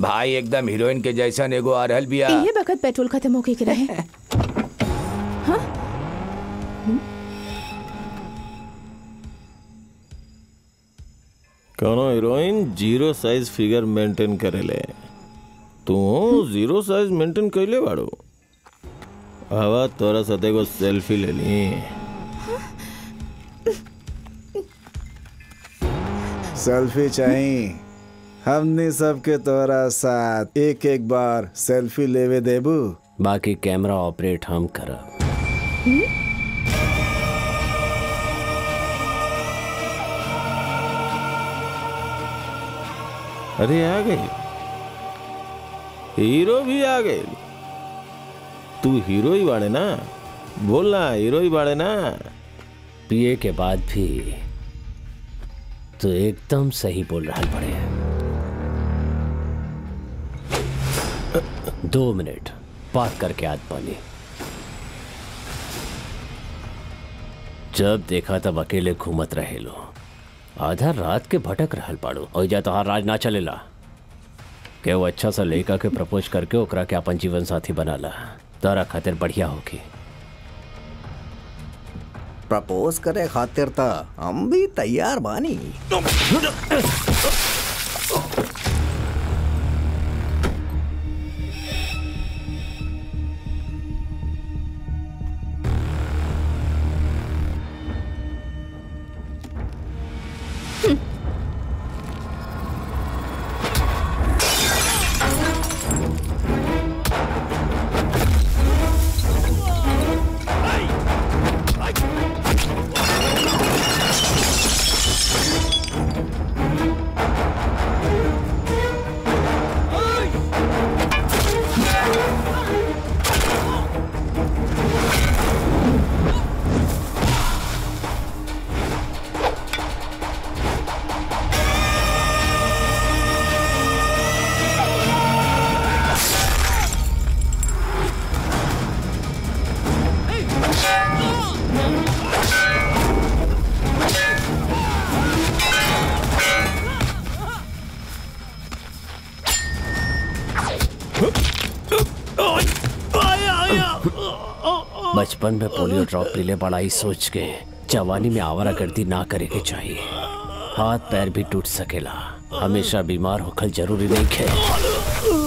भाई एकदम हीरोइन के जैसन एगो आ रहल बिया ये वक्त पेट्रोल खत्म होके के रहे कोनो heroine zero size figure maintain करेले तू जीरो साइज मेंटेन कैले बाड़ू हवा तोरा साथे एगो सेल्फी ले ली सेल्फी चाहिए हमने सबके तोरा साथ एक एक बार सेल्फी लेवे देबू बाकी कैमरा ऑपरेट हम करब अरे आ गई हीरो भी आ गए तू हीरो ही बाड़े ना बोलना हीरो ही बाड़े ना पिए के बाद भी तो एकदम सही बोल रहा बड़े दो मिनट बात करके आद पानी जब देखा तब अकेले घूमत रहे लो आधा रात के भटक रहल पाड़ो और जा तोहार राज ना चलेला के वो अच्छा सा लड़का के प्रपोज करके ओकरा के अपन जीवन साथी बनाला तारा खातिर बढ़िया होगी प्रपोज करे खातिर त हम भी तैयार बानी बचपन में पोलियो ड्रॉप पीले बड़ाई सोच के जवानी में आवारा गर्दी ना करे के चाहिए हाथ पैर भी टूट सकेला हमेशा बीमार होखल जरूरी नहीं है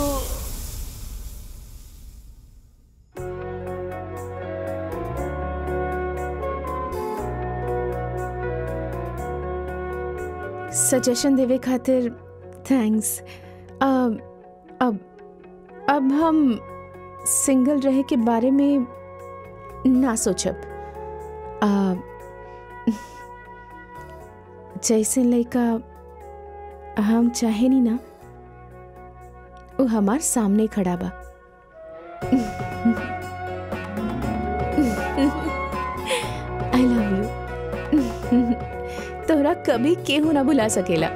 सजेशन देवे खातिर थैंक्स अब अब अब हम सिंगल रहे के बारे में ना सोचब आ, जैसे लड़का हम चाहे नी ना वो हमार सामने खड़ा बा आई लव यू तोरा कभी केहू ना बुला सकेला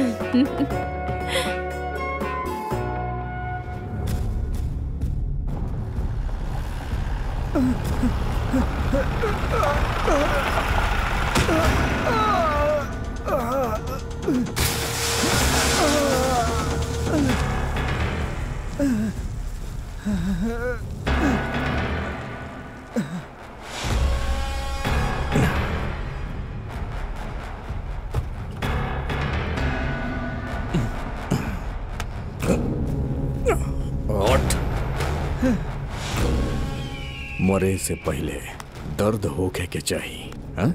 मरे से पहले दर्द होके के चाहिए हाँ?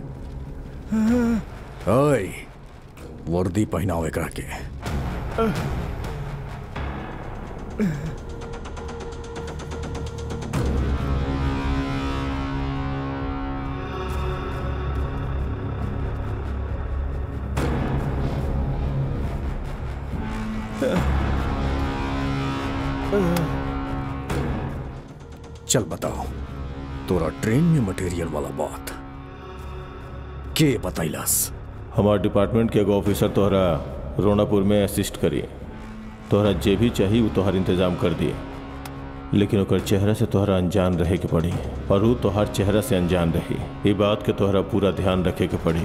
ओए वर्दी पहनाओ एकरा के चल बताओ तोरा ट्रेन में मटेरियल वाला बात के बतैलस हमार डिपार्टमेंट के एगो ऑफिसर तोहरा रोनापुर में असिस्ट करी तोहरा जे भी चाहिए वो तोहर इंतजाम कर दिए लेकिन ओकर चेहरा से तोहरा अनजान रहे के पड़ी और वो तोहर चेहरा से अनजान रही ये बात के तोहरा पूरा ध्यान रखे के पड़ी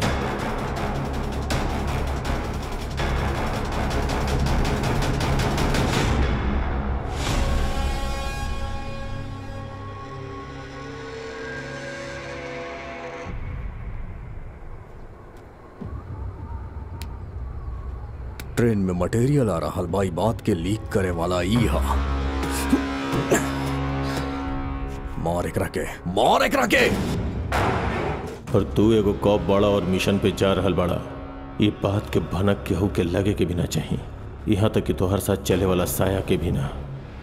ट्रेन में मटेरियल आ रहा बाई बात के लीक करे वाला ई हा मार एकरा के मार एकरा के और तू एगो कॉप बड़ा और मिशन पे जा रहल बड़ा ये बात के भनक केहू के लगे के भी ना चाहिए यहाँ तक कि तोहर साथ चले वाला साया के भी ना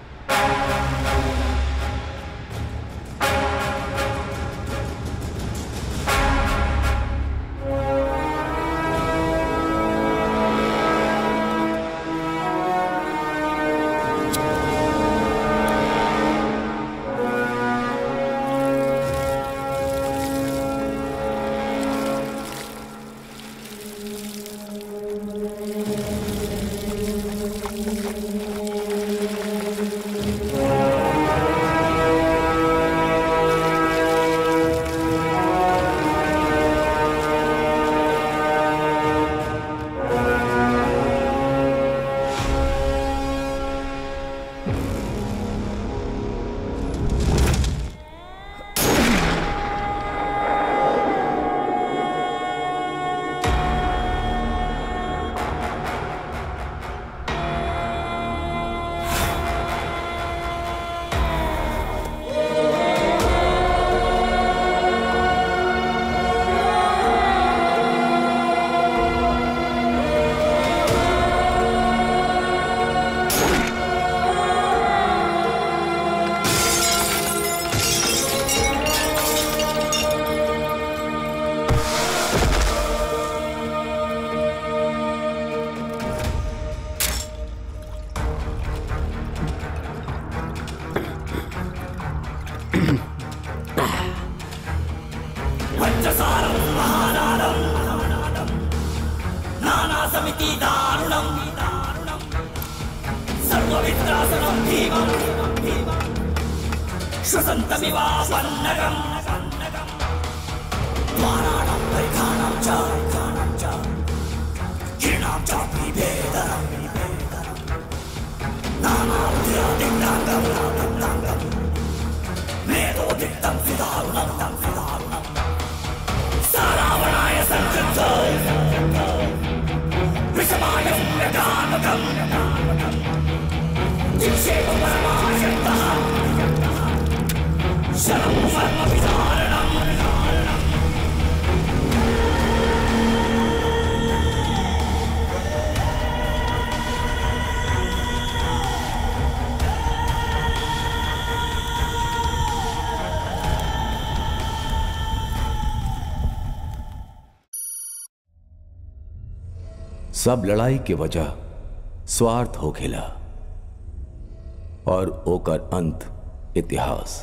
सब लड़ाई के वजह स्वार्थ हो खेला और ओकर अंत इतिहास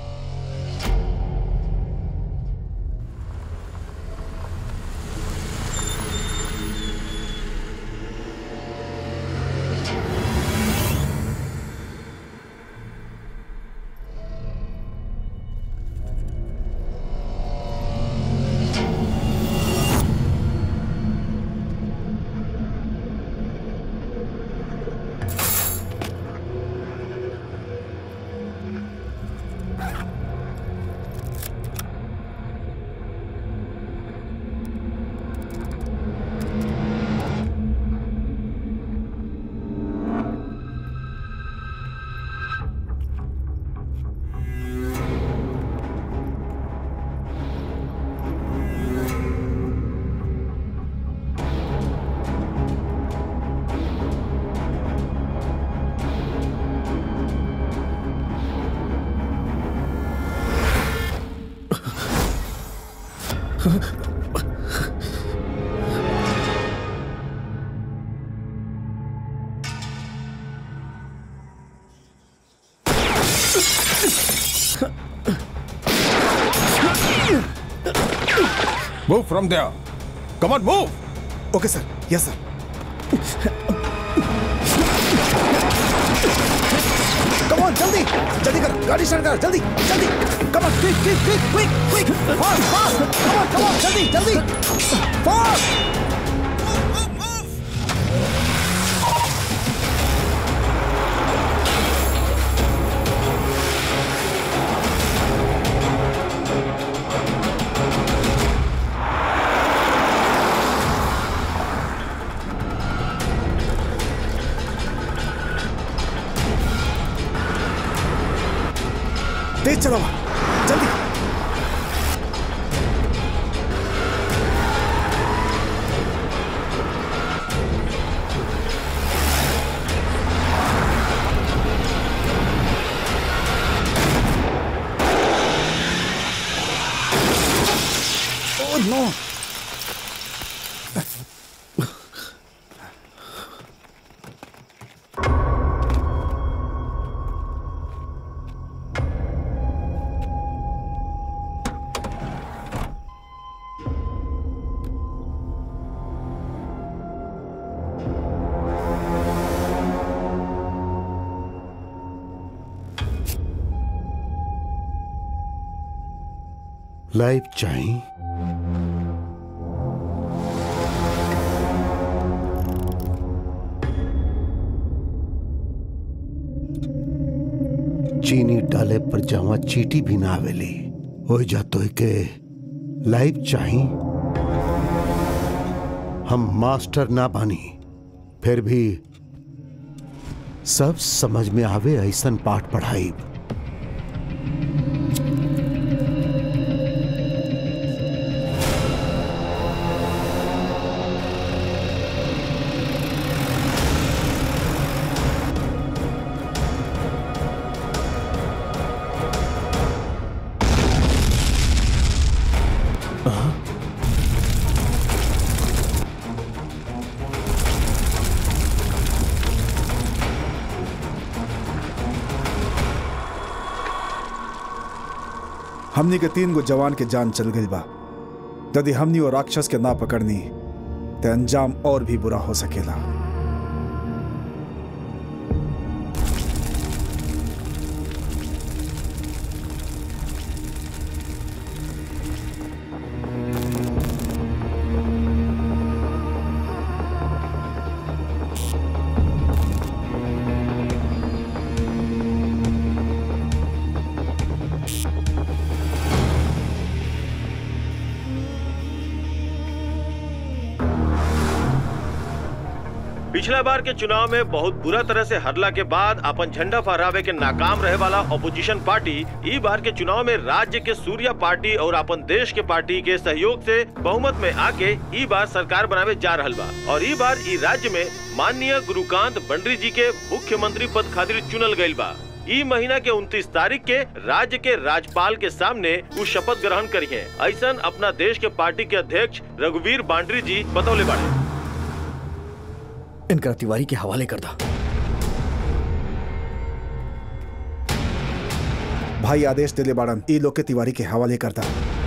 Move from there. Come on, move. Okay sir yes sir come on जल्दी जल्दी कर गाड़ी स्टार्ट कर जल्दी जल्दी come on quick quick quick quick quick fast fast come on come on जल्दी जल्दी फास्ट तेज चलाओ जल्दी Oh no! लाइफ चाहिए चीनी डाले पर जावा चीटी भी ना आवेली हो जातो के लाइफ चाहिए हम मास्टर ना बानी फिर भी सब समझ में आवे ऐसन पाठ पढ़ाई हमनी के तीन गो जवान के जान चल गई बा यदि हमनी और राक्षस के ना पकड़नी तो अंजाम और भी बुरा हो सकेला पिछला बार के चुनाव में बहुत बुरा तरह से हरला के बाद अपन झंडा फहरावे के नाकाम रहे वाला ऑपोजिशन पार्टी ई बार के चुनाव में राज्य के सूर्या पार्टी और अपन देश के पार्टी के सहयोग से बहुमत में आके ई बार सरकार बनावे जा रहल बा और ई बार ई राज्य में माननीय गुरुकांत बंडरी जी के मुख्यमंत्री पद खातिर चुनल गईल बा ई महीना के 29 तारीख के राज्य के राज्यपाल के सामने वो शपथ ग्रहण करिए ऐसा अपना देश के पार्टी के अध्यक्ष रघुवीर बांडरी जी बतौले बाड़े इनका तिवारी के हवाले कर दा भाई आदेश दिले बाड़न ई लोग के तिवारी के हवाले करता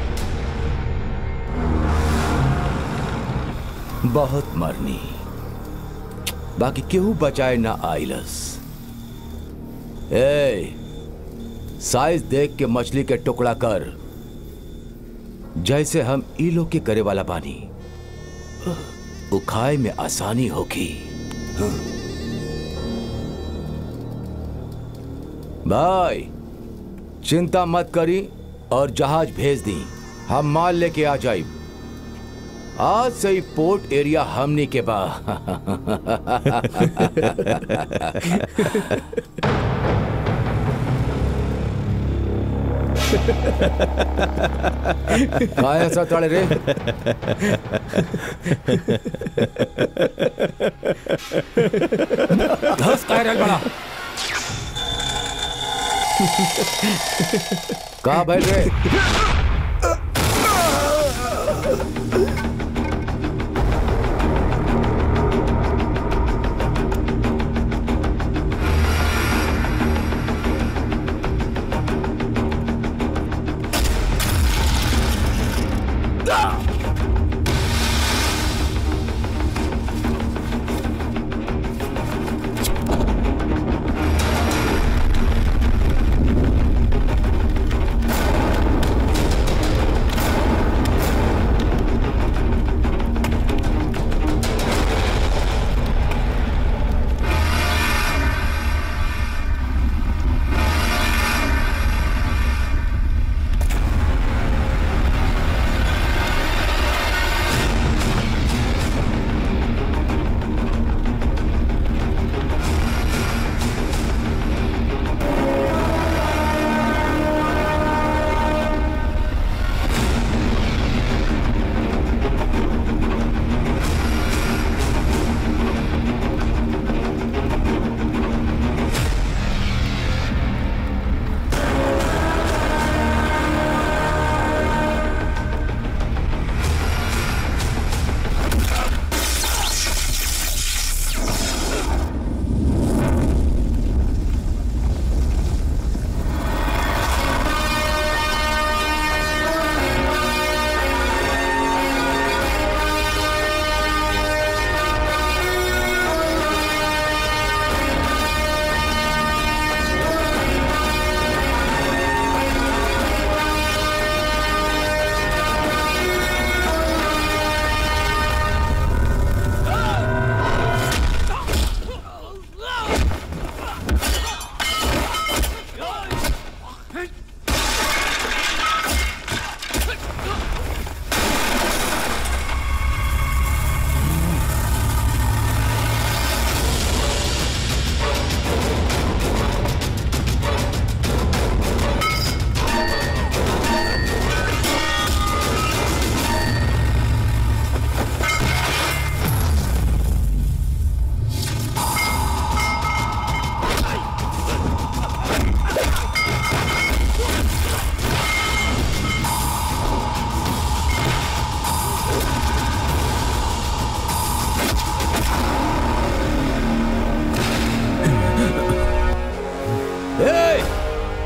बहुत मरनी बाकी केहू बचाए ना आइलस ए साइज देख के मछली के टुकड़ा कर जैसे हम ई लोग के करे वाला बानी उखाए में आसानी होगी भाई चिंता मत करी और जहाज भेज दी हम माल लेके आ जाए आज से ही पोर्ट एरिया हमनी के बा काय ऐसा तड़े रे धस काय रल बड़ा का बैल रे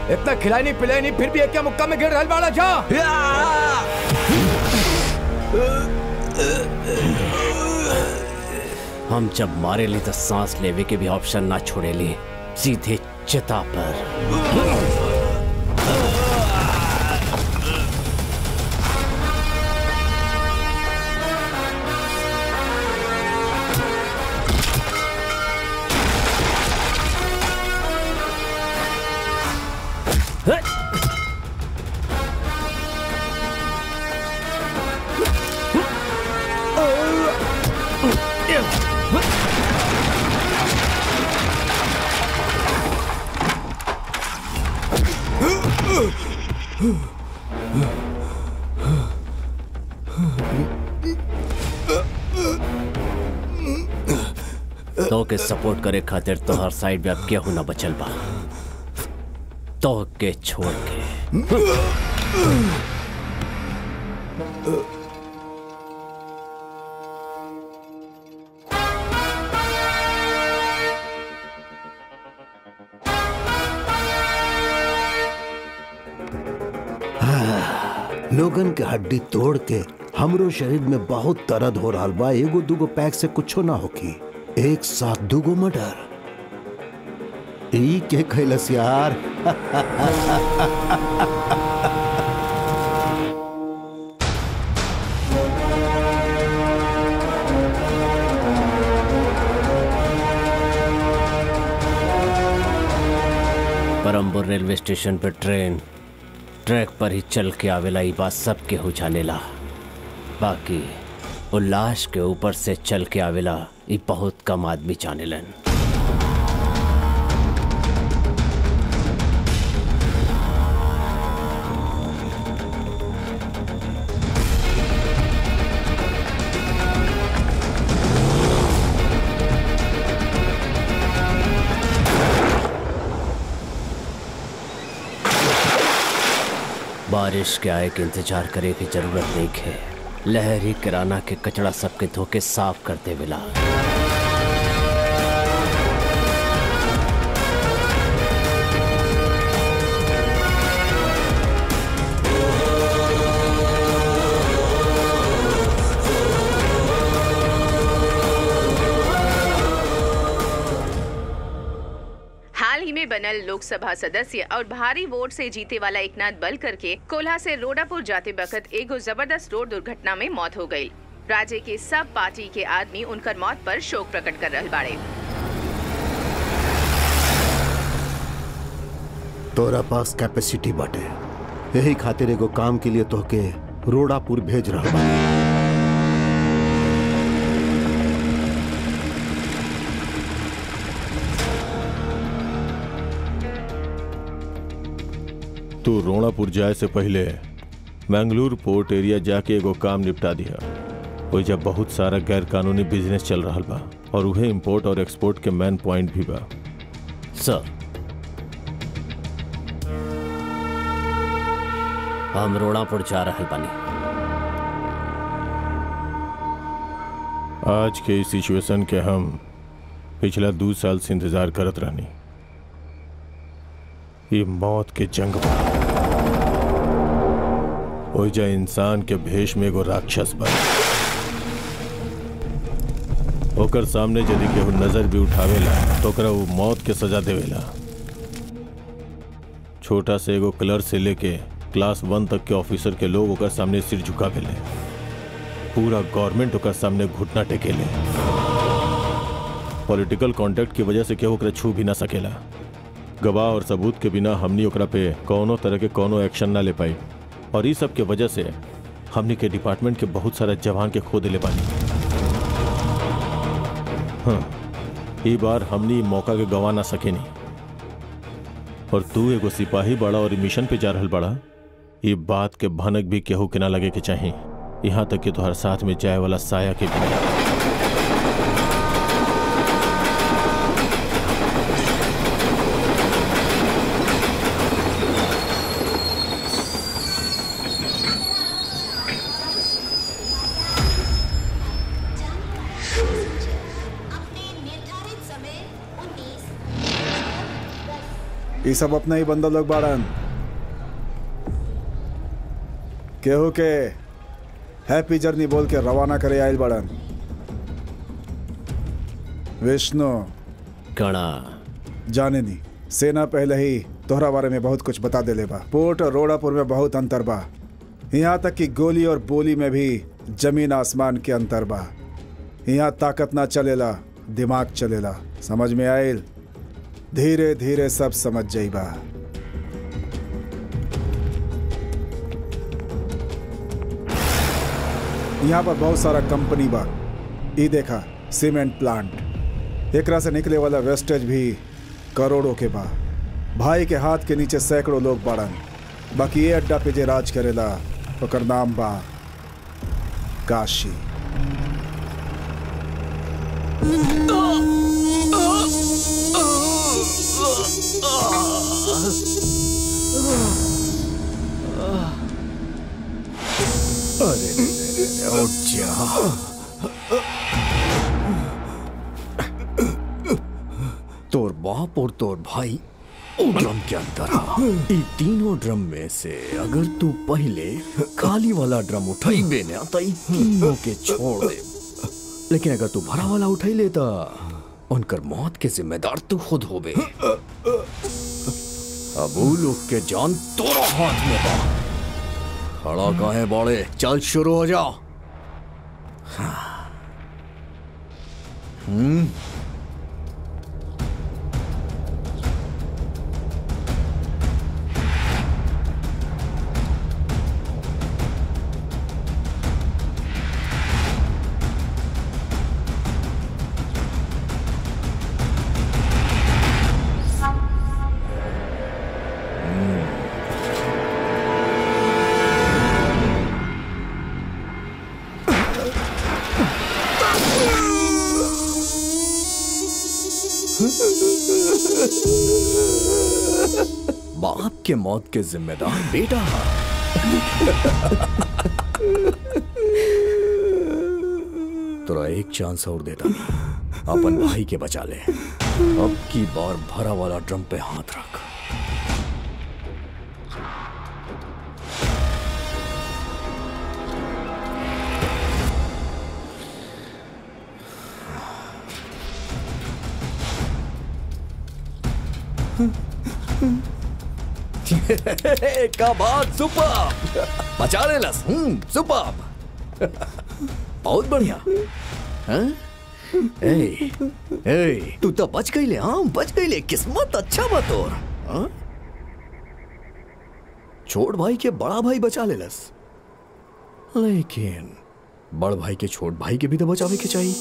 इतना खिलाई नहीं पिलाई नहीं फिर भी एक क्या मुक्का में गिर रहल बाड़ा जा हम जब मारे ली तो सांस लेवे के भी ऑप्शन ना छोड़े ली सीधे चिता पर तो के सपोर्ट करे खातिर तो हर साइड में अब केहू ना बचल बा तो के छोड़ के लोगन के हड्डी तोड़ के हमरो शरीर में बहुत दर्द हो रहा बा एगो दूगो पैक से कुछो ना होकी एक साथ दूगो मर्डर ई के खैलस यार परम्बुर रेलवे स्टेशन पे ट्रेन ट्रैक पर ही चल के आवेला ई बात सबके हो जानेला बाकी वो लाश के ऊपर से चल के आवेला ई बहुत कम आदमी जानेलन बारिश के आए के इंतजार करे की जरूरत नहीं है लहरी किराना के कचड़ा सबके धोके साफ कर देवेला हाल ही में बनल लोकसभा सदस्य और भारी वोट से जीते वाला एकनाथ बलकर के कोल्हा से रोडापुर जाते वक्त एगो जबरदस्त रोड दुर्घटना में मौत हो गई राज्य के सब पार्टी के आदमी उनकर मौत पर शोक प्रकट कर रहल बाड़े तोरा पास कैपेसिटी बाटे यही खातिर एगो काम के लिए तोहके रोडापुर भेज रहा बा तू रोणापुर जाए से पहले मैंगलोर पोर्ट एरिया जाके एगो काम निपटा दिया ओइजा बहुत सारा गैर कानूनी बिजनेस चल रहा बा और उहे इंपोर्ट और एक्सपोर्ट के मेन पॉइंट भी बा सर हम रोणापुर जा रहल बानी आज के इस सिचुएशन के हम पिछला दो साल से इंतजार करत रहनी ये मौत के जंग बा ओइजा इंसान के भेष में एगो राक्षस बा ओकर सामने यदि केहू नजर भी उठावेला तो ओकरा वो मौत के सजा देवेला छोटा से एगो क्लर्क से लेके क्लास वन तक के ऑफिसर के लोग ओकर सामने सिर झुकावेले पूरा गवर्नमेंट ओकर सामने घुटना टेकेले पॉलिटिकल कॉन्टेक्ट की वजह से केहू ओकरा छू भी ना सकेला गवाह और सबूत के बिना हमनी ओकरा पे कौनो तरह के कौनो एक्शन ना ले पाई और ई सब के वजह से हमनी के डिपार्टमेंट के बहुत सारा जवान के खो दिले बानी हाँ ई बार हमनी ई मौका के गवा ना सकेनी और तू एगो सिपाही बड़ा और ई मिशन पे जा रहल बड़ा ई बात के भनक भी केहू के ना लगे के चाहिए यहाँ तक कि तोहर साथ में जाए वाला साया के भी नहीं। ये सब अपना ही बंदा लोग बाड़न केहू के हैप्पी जर्नी बोल के रवाना करे आयल बाड़न विष्णु कणा जाने नी सेना पहले ही तोहरा बारे में बहुत कुछ बता देले बा पोर्ट और रोडापुर में बहुत अंतर बा यहाँ तक कि गोली और बोली में भी जमीन आसमान के अंतर बा यहाँ ताकत ना चलेला दिमाग चलेला समझ में आयल धीरे धीरे सब समझ जाइबा यहाँ पर बहुत सारा कंपनी बा ई देखा सीमेंट प्लांट एकरा से निकले वाला वेस्टेज भी करोड़ों के बा भाई के हाथ के नीचे सैकड़ों लोग बाड़न बाकी ये अड्डा पे जे राज करेला ओकर नाम बा काशी अरे रे रे रे, उठ जा तोर बाप और तोर भाई उ ड्रम के अंदर आ ई तीनों ड्रम में से अगर तू पहले खाली वाला ड्रम उठाइबे ना तो ई तीनों के छोड़ दे लेकिन अगर तू भरा वाला उठाई लेता उनकर मौत के जिम्मेदार तू खुद होबे अब उ लोग के जान तोरा हाथ में बा खड़ा काहे बड़े चल शुरू हो जाओ हम्म बाप के मौत के जिम्मेदार बेटा तोरा एक चांस और देता अपन भाई के बचा ले अब की बार भरा वाला ड्रम पे हाथ रख का बात सुपर बचा ले लस हम्म सुपर बहुत बढ़िया हाँ? ए, ए, तू तो बच गई ले हाँ बच गई ले किस्मत अच्छा बा तोर हाँ? छोट भाई के बड़ा भाई बचा ले लस लेकिन बड़ भाई के छोट भाई के भी तो बचावे के चाहिए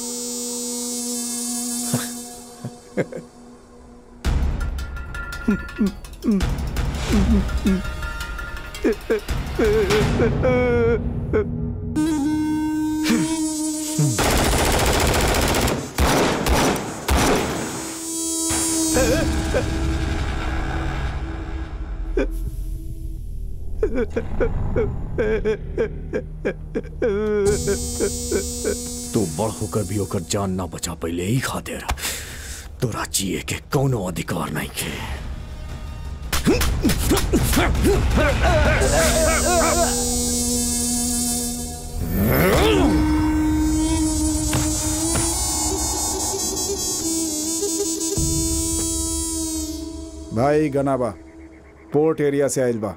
तू बड़ होकर भी होकर जान ना बचा पहले ही खातिर तोरा जिए के कौनो अधिकार नहीं के भाई गनाबा पोर्ट एरिया से आइल बा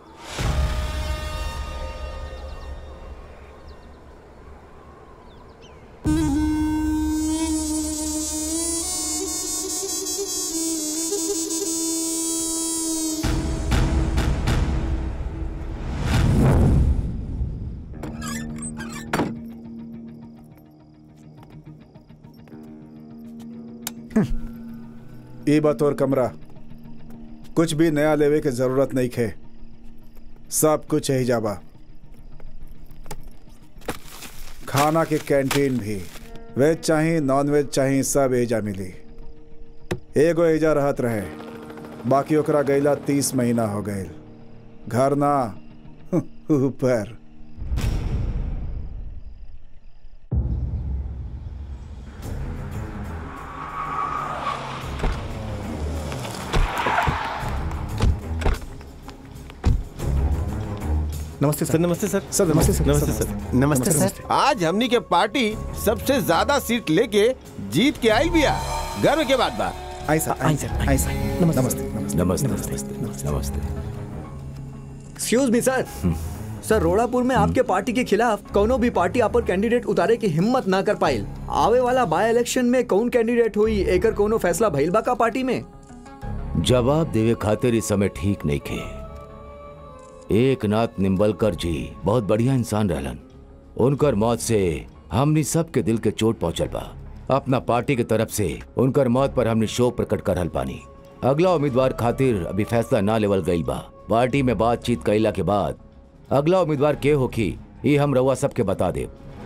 ई बतौर कमरा कुछ भी नया लेवे के जरूरत नहीं खे सब कुछ यही जाबा खाना के कैंटीन भी वेज चाही नॉन वेज चाही सब एजा मिली एगो एजा रहत रहे बाकी ओकरा गईला तीस महीना हो गए घर ना ऊपर नमस्ते सर नमस्ते सर सर नमस्ते सर नमस्ते सर नमस्ते सर आज हमनी के पार्टी सबसे ज्यादा सीट लेके जीत के आई बिया गर्व के बात बा आई सर आई सर आई सर नमस्ते नमस्ते नमस्ते नमस्ते नमस्ते एक्सक्यूज मी सर सर रोड़ापुर में आपके पार्टी के खिलाफ कोनो भी पार्टी आप पर कैंडिडेट उतारे की हिम्मत ना कर पाइल आवे वाला बाय इलेक्शन में कौन कैंडिडेट हुई एकर कोनो फैसला भइल बा का पार्टी में जवाब देवे खातिर इस समय ठीक नहीं खे एक नाथ निम्बलकर जी बहुत बढ़िया इंसान रहलन उनकर मौत से हमनी सबके दिल के चोट पहुंचल बा अपना पार्टी के तरफ से उनकर मौत पर हमने शोक प्रकट करल पानी अगला उम्मीदवार खातिर अभी फैसला ना लेवल गई बा पार्टी में बातचीत कैला के बाद अगला उम्मीदवार के होखी ये हम रउआ सबके बता दे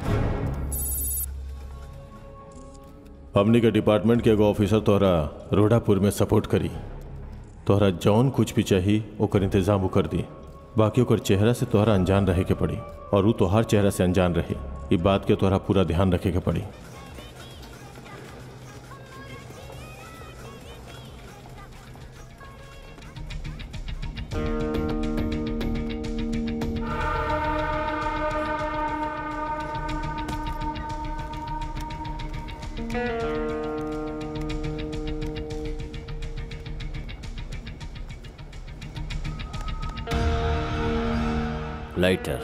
हमनी के डिपार्टमेंट के एगो ऑफिसर तोहरा रोडापुर में सपोर्ट करी तोहरा जौन कुछ भी चाहिए ओकर इंतजाम वो कर दी बाकी ओकर चेहरा से तोहरा अनजान रहे के पड़ी और वो तोहार चेहरा से अनजान रहे ये बात के तोहरा पूरा ध्यान रखे के पड़ी लाइटर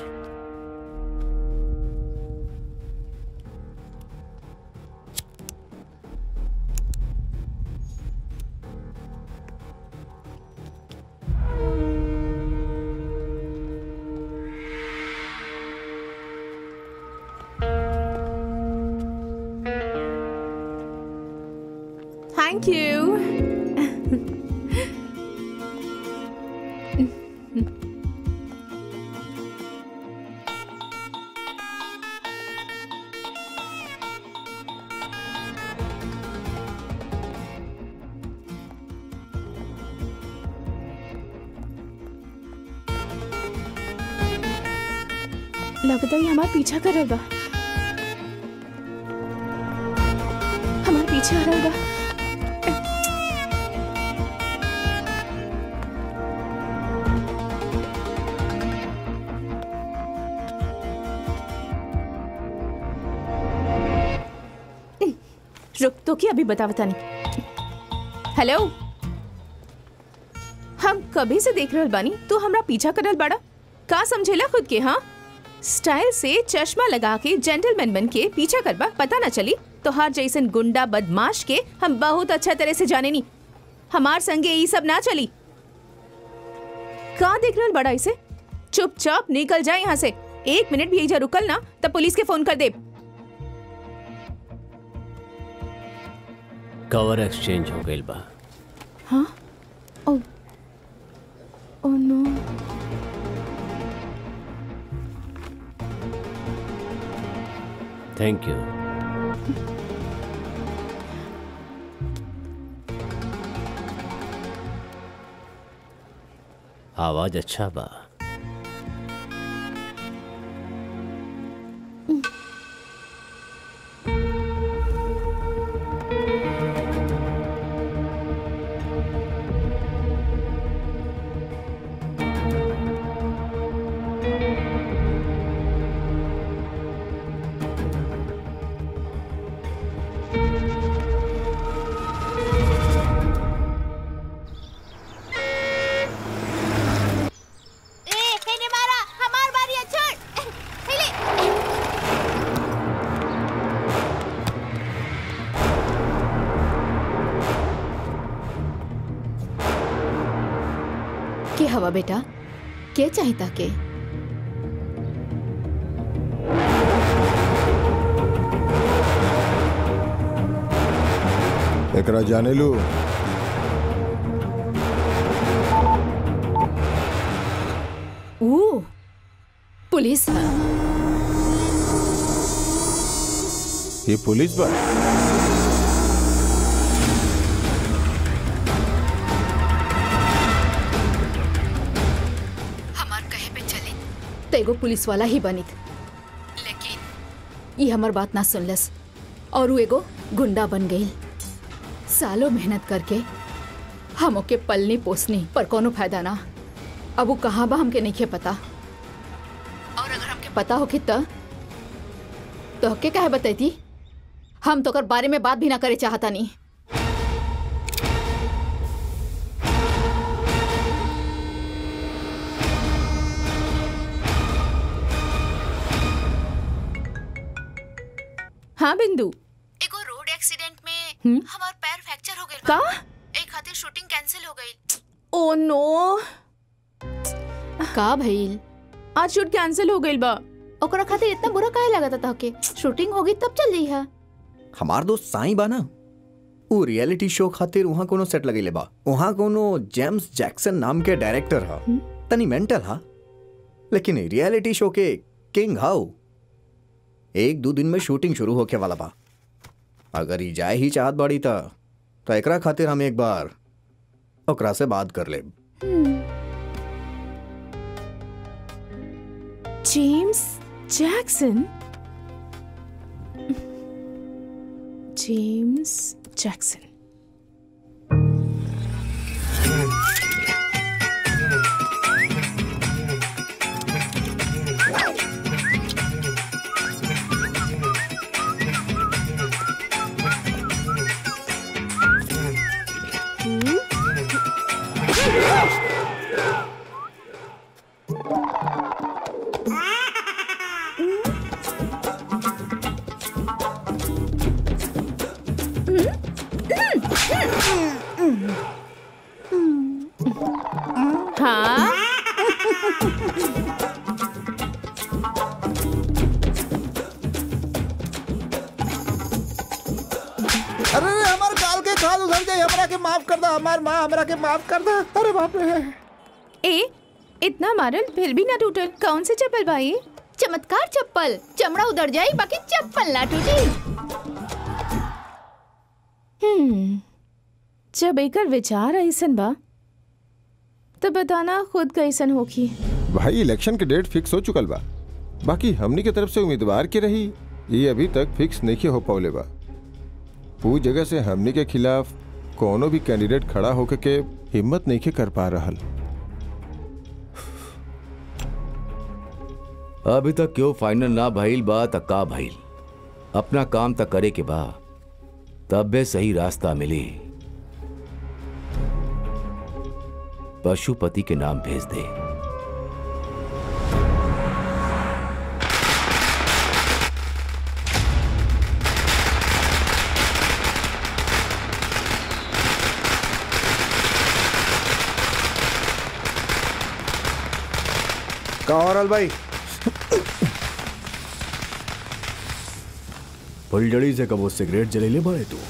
थैंक यू लगता है हमारा पीछा कर रहा बा हमारा पीछे आ रहा बा रुक तो क्या अभी बता बता नहीं हेलो हम कभी से देख रहल बानी तू हमरा पीछा करल बाड़ा का समझेला खुद के हाँ स्टाइल से चश्मा लगा के जेंटलमैन बन के पीछा करबा पता ना चली तो हर जैसन गुंडा बदमाश के हम बहुत अच्छा तरह से जाने नी हमार संगे ये सब ना चली का देख रहल बड़ा इसे चुपचाप निकल जाए यहाँ से एक मिनट भी यही रुकल ना तब पुलिस के फोन कर दे कवर एक्सचेंज हो गई बा हाँ ओ ओ नो थैंक यू आवाज अच्छा बा ए हेने मारा हमार बारी है छोड़ हेले के हवा बेटा के चाहिता के एकरा जाने लू ओ पुलिस है ये पुलिस बा हमार कहे पे चली तो एगो पुलिस वाला ही बनित लेकिन ये हमार बात ना सुनलस और वो एगो गुंडा बन गई सालों मेहनत करके हम ओके पलनी पोसनी पर कोनो फायदा ना अब वो कहाँ बा हमके नहीं पता पता हो कितना तो के कहे बतैती हम तो कर बारे में बात भी ना करे चाहता नहीं हाँ बिंदु एगो रोड एक्सीडेंट में हमार पैर फ्रैक्चर हो गइल का एक खातिर शूटिंग कैंसिल हो गई ओ नो का भइल आज शूट कैंसिल हो गइल बा ओकरा खातिर इतना बुरा काहे लगता था के शूटिंग होगी तब चल जाई है हमार दोस्त साईं बा ना उ रियलिटी शो खातिर वहाँ कोनो सेट लगेले बा वहाँ कोनो जेम्स जैक्सन नाम के डायरेक्टर हा तनी मेंटल हा लेकिन रियलिटी शो के किंग हाउ एक दो दिन में शूटिंग शुरू होके वाला बा अगर ई जाए ही चाहत बाड़ी त तो एकरा खातिर हम एक बार ओकरा से बात कर लेब जेम्स जैक्सन जेम्स जैक्सन हाँ अरे अरे हमार काल के खाल उधर गई हमरा के माफ कर दा हमार माँ हमरा के माफ कर दा अरे बाप रे ए इतना मारल फिर भी ना टूटल कौन से चप्पल भाई चमत्कार चप्पल चमड़ा उधर जाई बाकी चप्पल ना टूटी हम्म जब एकर विचार ऐसन बा तो बताना खुद कैसन होखी भाई इलेक्शन के डेट फिक्स हो चुकल बा बाकी हमनी के तरफ से उम्मीदवार के रही ये अभी तक फिक्स नहीं हो पौले बा ऊ जगह से हमनी के खिलाफ कोनो भी कैंडिडेट खड़ा होके के हिम्मत नहीं के कर पा रहल अभी तक क्यों फाइनल ना भइल बा त का भइल अपना काम तक करे के बा तबे सही रास्ता मिली पशुपति के नाम भेज दे का हो रहल भाई फुलझड़ी से कबो सिगरेट जलेले बाड़े तू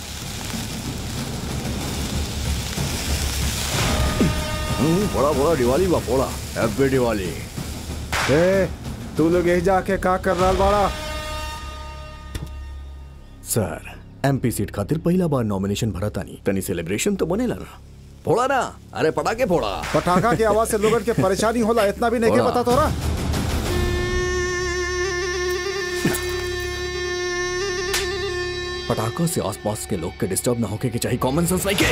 हम्म, फोड़ा फोड़ा दिवाली बा फोड़ा हैप्पी दिवाली ए तू लोग यही जाके का कर रहल बाड़ा सर एमपी सीट खातिर पहला बार नॉमिनेशन भरा तानी तनी सेलिब्रेशन तो बनेला ना फोड़ा ना अरे पटाके फोड़ा पटाखा की आवाज से लोगन के परेशानी होला इतना भी नहीं के होला। पता तोरा पटाखा से आसपास के लोग के डिस्टर्ब ना होके के चाहिए कॉमन सेंस नहीं के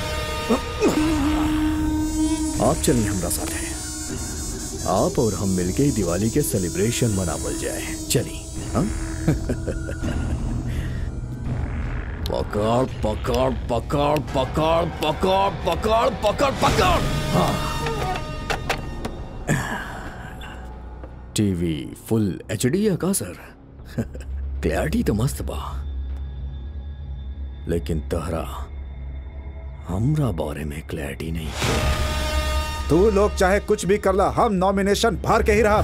आप चलिए हमरा साथ है आप और हम मिलके ही दिवाली के सेलिब्रेशन मनावल जाए चलिए हाँ? पकड़ पकड़ पकड़ पकड़ पकड़ पकड़ पकड़ पकड़ हाँ टीवी फुल एचडी है का सर क्लैरिटी तो मस्त बा लेकिन तहरा हमरा बारे में क्लैरिटी नहीं तू लोग चाहे कुछ भी कर ला हम नॉमिनेशन भर के ही रहा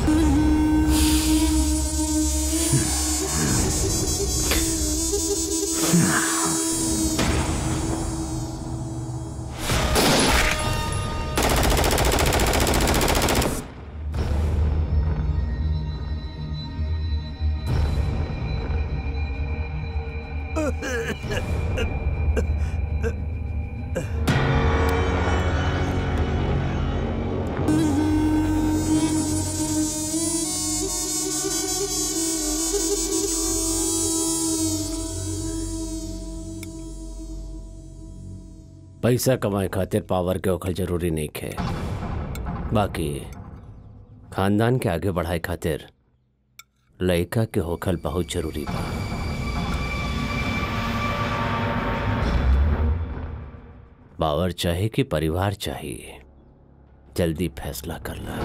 पैसा कमाए खातिर पावर के ओखल जरूरी नहीं है बाकी खानदान के आगे बढ़ाए खातिर लड़का के होखल बहुत जरूरी बा बावर चाहे कि परिवार चाहिए जल्दी फैसला कर ला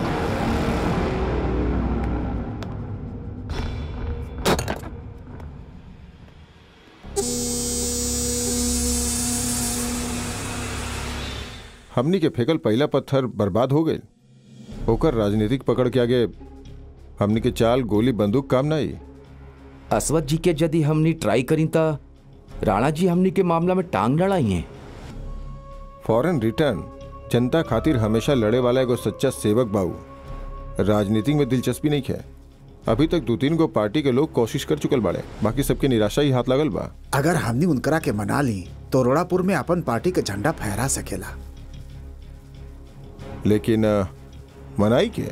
हमनी के फेकल पहला पत्थर बर्बाद हो गए ओकर राजनीतिक पकड़ के आगे हमनी के चाल गोली बंदूक काम ना आई असवत जी के यदि हमनी ट्राई करी ता राणा जी हमनी के मामला में टांग लड़ाई हैं फॉरेन रिटर्न जनता खातिर हमेशा लड़े वाला एगो सच्चा सेवक बाऊ राजनीति में दिलचस्पी नहीं है अभी तक दो तीन गो पार्टी के लोग कोशिश कर चुकल बाड़े बाकी सबके निराशा ही हाथ लगल बा अगर हमनी उनकरा के मना ली तो रोड़ापुर में अपन पार्टी के झंडा फहरा सकेला लेकिन अ, मनाई के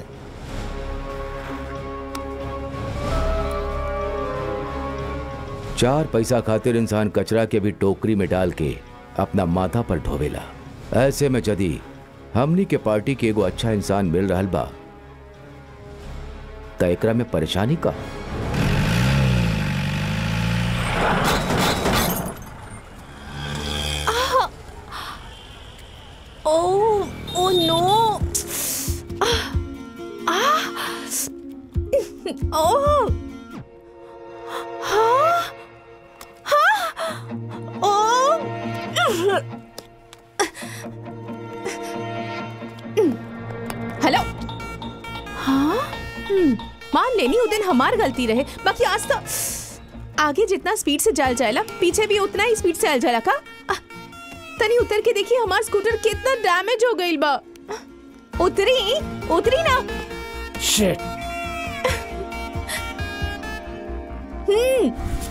चार पैसा खातिर इंसान कचरा के भी टोकरी में डाल के अपना माथा पर ढोवेला ऐसे में यदि हमनी के पार्टी के एगो अच्छा इंसान मिल रहल बा त एकरा में परेशानी का ओ ओ नो ओ हाँ हाँ ओ हेलो हाँ हम्म, मान लेनी उस दिन हमार गलती रहे बाकी आज तो आगे जितना स्पीड से जाल जाएला पीछे भी उतना ही स्पीड से आल जाएला का आ, तनी उतर के देखिए हमार स्कूटर कितना डैमेज हो गई बा उतरी उतरी ना शिट हम्म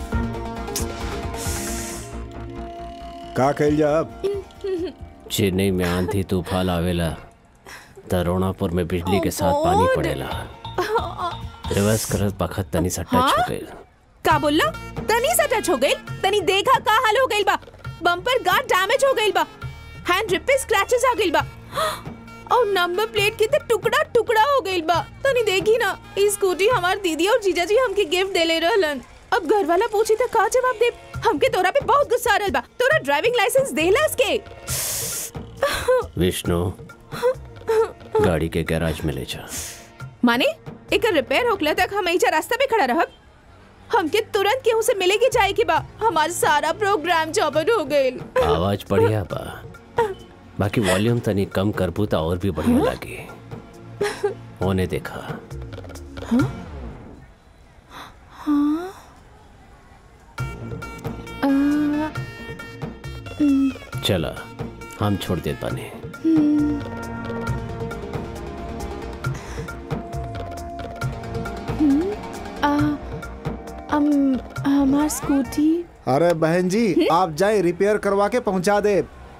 का कल जा अब चेन्नई में आंधी तूफान आवेला तरोणापुर में बिजली के साथ पानी पड़ेला रिवर्स करत बखत तनी सा टच हो हाँ? गई का बोलला तनी सा टच हो गई तनी देखा का हाल हो गई बा बम्पर गार्ड डैमेज हो गई बा हैंड रिप पे स्क्रैचेस आ गई बा और नंबर प्लेट के तो टुकड़ा टुकड़ा हो गई बा तनी देखी ना ई स्कूटी हमार दीदी और जीजा जी हमके गिफ्ट देले रहलन अब घर वाला पूछी तो का जवाब दे हमके तोरा पे बहुत गुस्सा आ रहल बा तोरा ड्राइविंग लाइसेंस देला इसके विष्णु गाड़ी के गैराज में ले जा माने एक रिपेयर होखला तक हम ऐसा रास्ता पे खड़ा रहब हमके तुरंत केहू से मिले के जाए के बा हमार सारा प्रोग्राम चौपट हो गइल आवाज बढ़िया बा बाकी वॉल्यूम तनी कम करबू तो और भी बढ़िया लागी होने देखा हाँ हाँ आ, हम्म, चला हम छोड़ देत बानी हम्म, हम्म, आ, अम, हमार स्कूटी अरे बहन जी आप जाए रिपेयर करवा के पहुंचा दे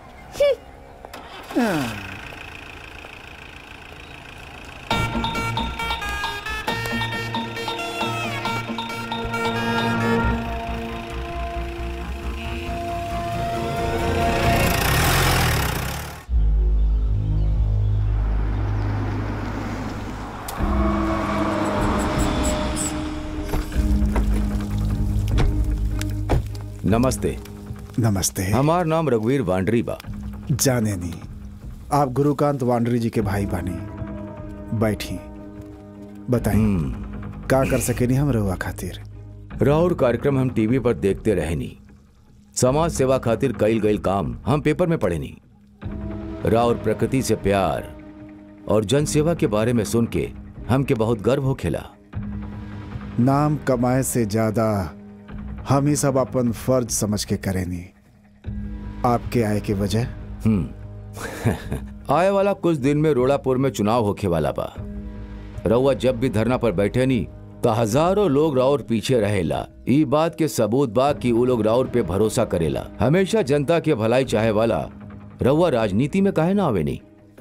नमस्ते नमस्ते हमार नाम रघुवीर वांडरी बा जाने नहीं आप गुरुकांत वांडरी जी के भाई बानी बैठी बताइए का कर सके नहीं हम रहुआ खातिर राउर कार्यक्रम हम टीवी पर देखते रहे नी समाज सेवा खातिर कईल गईल काम हम पेपर में पढ़े नी राउर प्रकृति से प्यार और जन सेवा के बारे में सुन के हमके बहुत गर्व हो खेला नाम कमाए से ज्यादा हम ही सब अपन फर्ज समझ के करेनी आपके आए की वजह हम्म आए वाला कुछ दिन में रोड़ापुर में चुनाव होखे वाला बा रउआ जब भी धरना पर बैठे नी तो हजारों लोग राउर पीछे रहेला ई बात के सबूत बा कि उ लोग राउर पे भरोसा करेला हमेशा जनता के भलाई चाहे वाला रउआ राजनीति में काहे ना आवे नहीं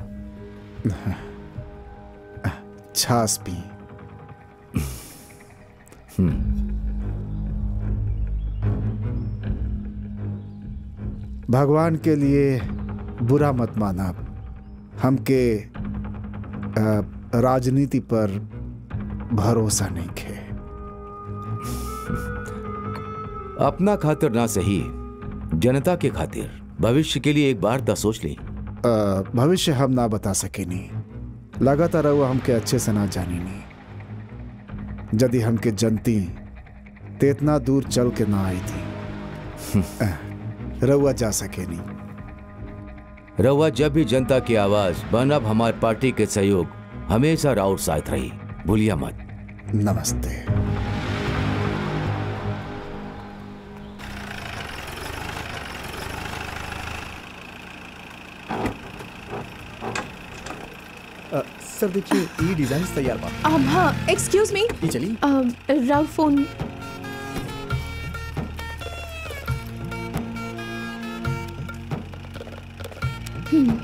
छास पी भगवान के लिए बुरा मत माना हमके अ, राजनीति पर भरोसा नहीं खे अपना खातिर ना सही जनता के खातिर भविष्य के लिए एक बार दा सोच ली अ, भविष्य हम ना बता सकेनी लगातार वो हमके अच्छे से ना जानी नहीं यदि हमके जनती ते इतना दूर चल के ना आई थी अ, रउआ जा सके नहीं रउआ जब भी जनता की आवाज बनब हमारे पार्टी के सहयोग हमेशा राउत साथ रही भूलिया मत नमस्ते सर देखिए ये डिजाइन तैयार बा अब हाँ एक्सक्यूज मी ये चलिए राव फोन हम्म।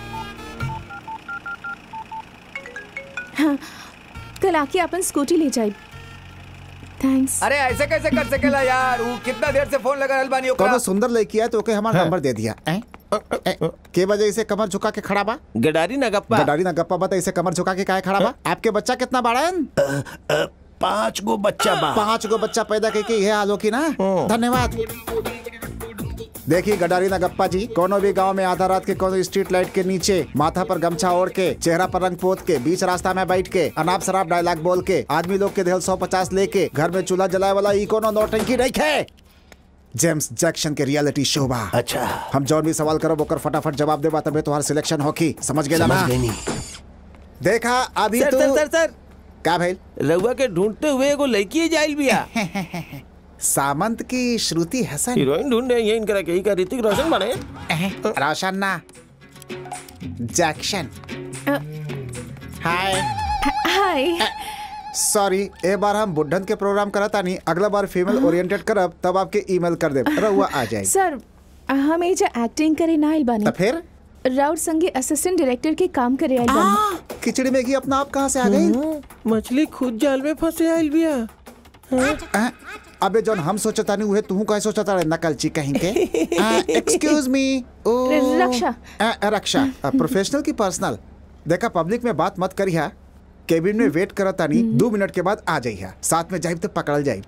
हाँ कल आके अपन स्कूटी ले जाए थैंक्स अरे ऐसे कैसे कर सकेला यार वो कितना देर से फोन लगा रहल बानी ओकरा कोनो सुंदर लड़की है तो ओके हमारा नंबर दे दिया हैं? ए, के वजह से कमर झुका के खड़ा बा गडारी ना गप्पा गडारी ना गप्पा बता इसे कमर झुका के काहे खड़ा बा आपके बच्चा कितना बड़ा है पांच गो बच्चा बा पांच गो बच्चा पैदा करके ये हाल हो की ना धन्यवाद देखिए गडारी ना गप्पा जी कोनो भी गांव में आधा रात के कोनो स्ट्रीट लाइट के नीचे माथा पर गमछा ओढ़ के चेहरा पर रंग पोत के बीच रास्ता में बैठ के अनाप शराब डायलॉग बोल के आदमी लोग के दिल सौ पचास लेके घर में चूल्हा जलाए वाला ई कोनो नौटंकी नहीं है जेम्स जैक्सन के रियलिटी शो बा अच्छा हम जौन भी सवाल करब ओकर फटाफट जवाब देबा तबे तुम्हार सिलेक्शन होकी समझ गेला ना समझ गई देखा अभी सर तो सर सर सर का भाई रउआ के ढूंढते हुए एगो लड़की जाइल बिया सामंत की श्रुति हसन हीरोइन ढूंढ रहे हैं इनकरा के ही का ऋतिक रोशन बने रोशन ना जैक्शन हाय हाय सॉरी ए बार हम बुढ़न के प्रोग्राम करता नहीं अगला बार फीमेल ओरिएंटेड करब तब आपके ईमेल कर दे रहुआ आ जाए सर हम एजा एक्टिंग करे ना आइल बानी तो फिर राउत संगे असिस्टेंट डायरेक्टर के काम करे आइल बानी खिचड़ी में घी अपना आप कहाँ से आ गई मछली खुद जाल में फंसे आइल बिया आ, अबे जौन हम सोचता नहीं हुए तू कहे सोचता रहे नकलची कहीं के excuse me Raksha. Raksha professional की पर्सनल देखा पब्लिक में बात मत करिया केबिन में वेट करता नहीं दो मिनट के बाद आ जाइया साथ में जाइब तो पकड़ल जाइब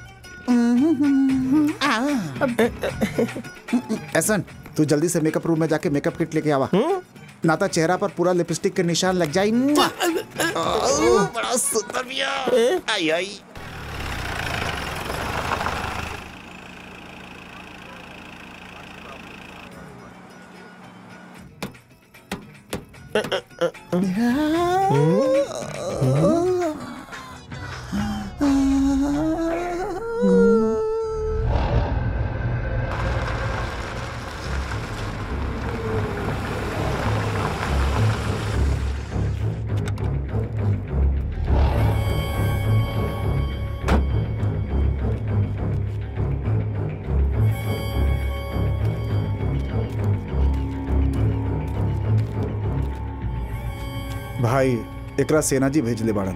ऐसन तू जल्दी से मेकअप रूम में जाके मेकअप किट लेके आवा ना तो चेहरा पर पूरा लिपस्टिक के निशान लग जाए बड़ा सुंदर बिया आई आई भाई एकरा सेना जी भेजले बाड़न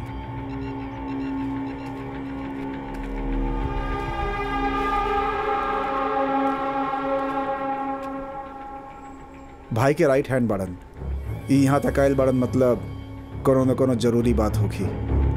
भाई के राइट हैंड बाड़न ई यहाँ तक आयल बाड़न मतलब कोनो न कोनो जरूरी बात होगी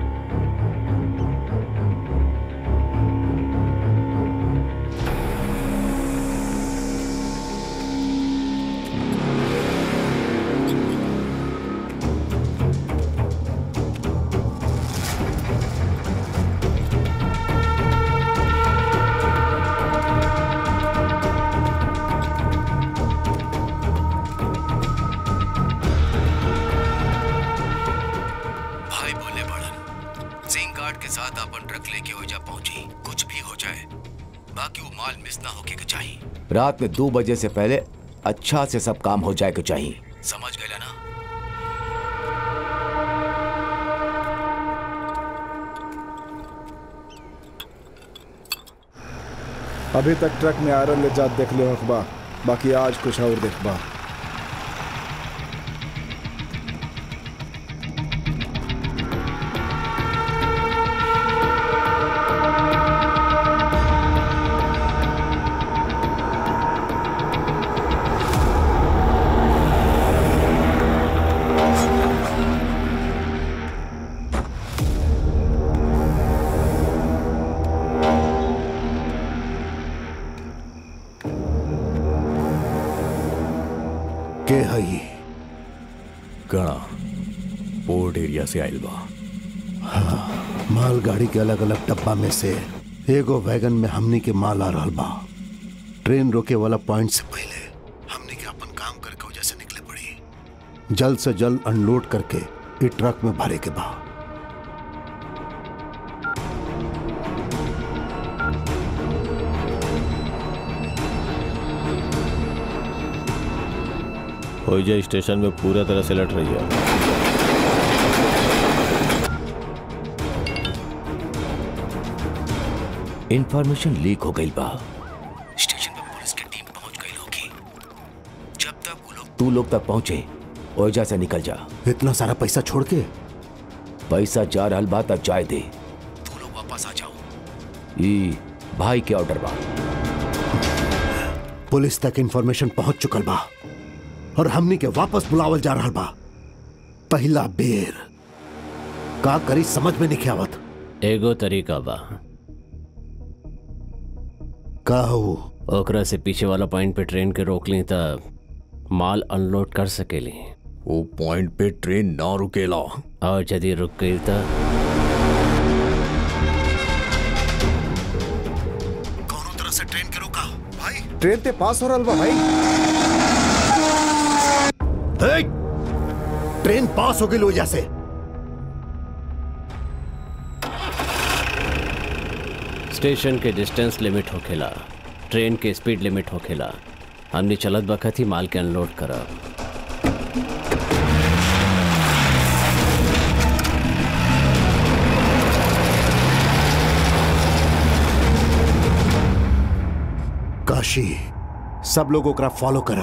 भाई बोले बड़न सिंह गार्ड के साथ अपन ट्रक लेके ओजा पहुंची कुछ भी हो जाए बाकी वो माल मिस ना होके के चाहिए रात में दो बजे से पहले अच्छा से सब काम हो जाए के चाहिए समझ गए ना अभी तक ट्रक में आयरन ले जात देख ले अखबा बाकी आज कुछ और देखबा के हई गणा पोर्ट एरिया से आयल बा हाँ, मालगाड़ी के अलग अलग डब्बा में से एगो वैगन में हमनी के माल आ रहल बा ट्रेन रोके वाला पॉइंट से पहले हमनी के अपन काम करके वजह से निकले पड़ी जल्द से जल्द अनलोड करके ई ट्रक में भरे के बा होइजा स्टेशन में पूरा तरह से लट रही है इंफॉर्मेशन लीक हो गई बा स्टेशन पे पुलिस की टीम पहुंच गई होगी जब तक वो लोग तू लोग तक पहुंचे ओइजा से निकल जा इतना सारा पैसा छोड़ के पैसा जा रहल बा तक जाए दे तू लोग वापस आ जाओ ई भाई के ऑर्डर बा पुलिस तक इंफॉर्मेशन पहुंच चुकल बा और हमनी के वापस बुलावल जा रहल बा पहला बेर का करी समझ में नहीं आवत एगो तरीका बा का हो ओकरा से पीछे वाला पॉइंट पे ट्रेन के रोक ली त माल अनलोड कर सकेली वो पॉइंट पे ट्रेन ना रुकेला और यदि रुक गई त तरह से ट्रेन के रोका भाई ट्रेन ते पास हो रहल बा भाई हे! ट्रेन पास हो गई वजह से स्टेशन के डिस्टेंस लिमिट होखेला ट्रेन के स्पीड लिमिट होखेला हमने चलत बखत ही माल के अनलोड करब काशी सब लोग ओकरा फॉलो करा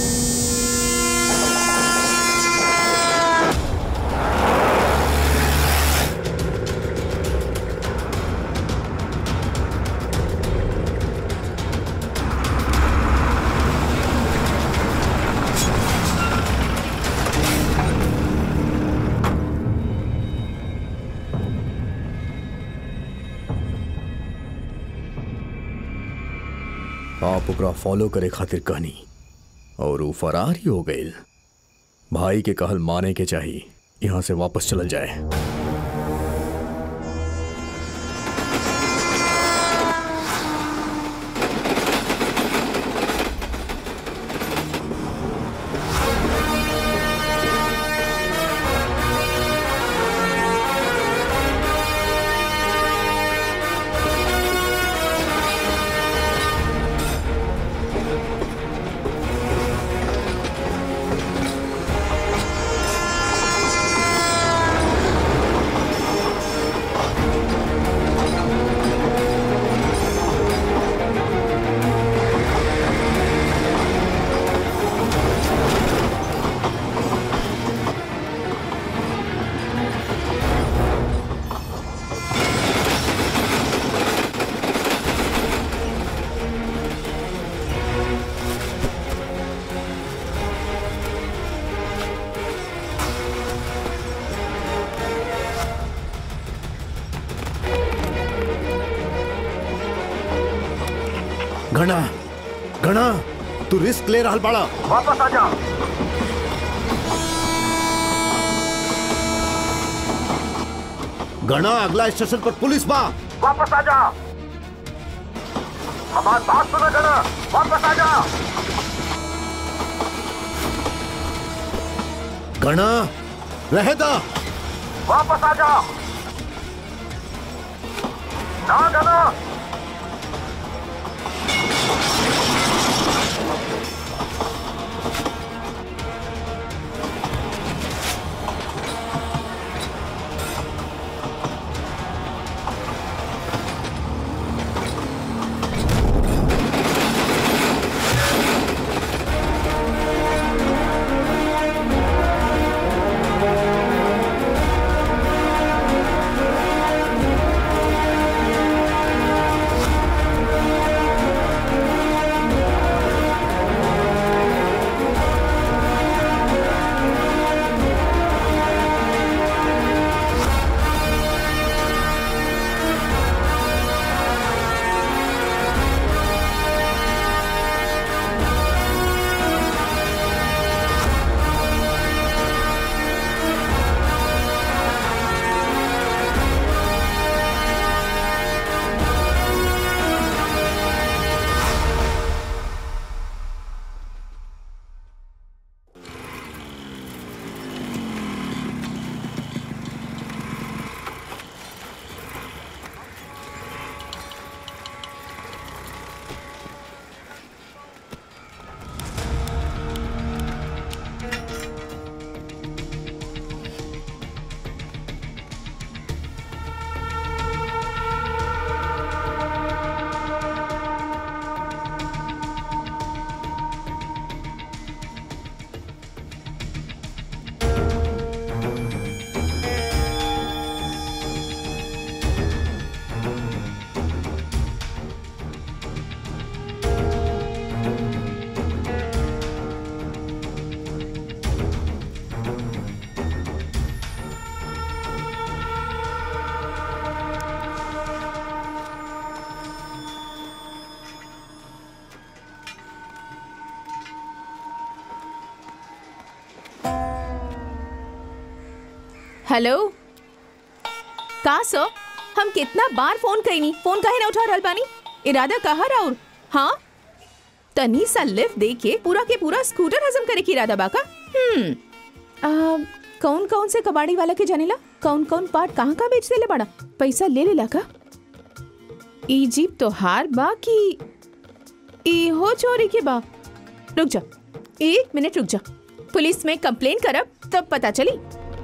आप ओकरा फॉलो करे खातिर कहनी और वो फरार ही हो गए भाई के कहल माने के चाहिए यहाँ से वापस चल जाए घना घना तू रिस्क ले रहा बड़ा वापस आ जा घना अगला स्टेशन पर पुलिस बा वापस आ जा हमारी बात सुनो जरा वापस आ जा घना रहे दा वापस आ जा ना गना घना हेलो का सर हम कितना बार फोन कईनी फोन काहे ना उठा रहल बानी इरादा कहा राउर हाँ तनी सा लिफ्ट दे के पूरा के पूरा स्कूटर हजम करे की इरादा बाका हम्म आ, कौन कौन से कबाड़ी वाला के जानेला कौन कौन पार्ट कहाँ का बेच देले बड़ा पैसा ले लेला का ई जीप तो हार बा कि ई हो चोरी के बा रुक जा एक मिनट रुक जा पुलिस में कंप्लेन करब तब पता चली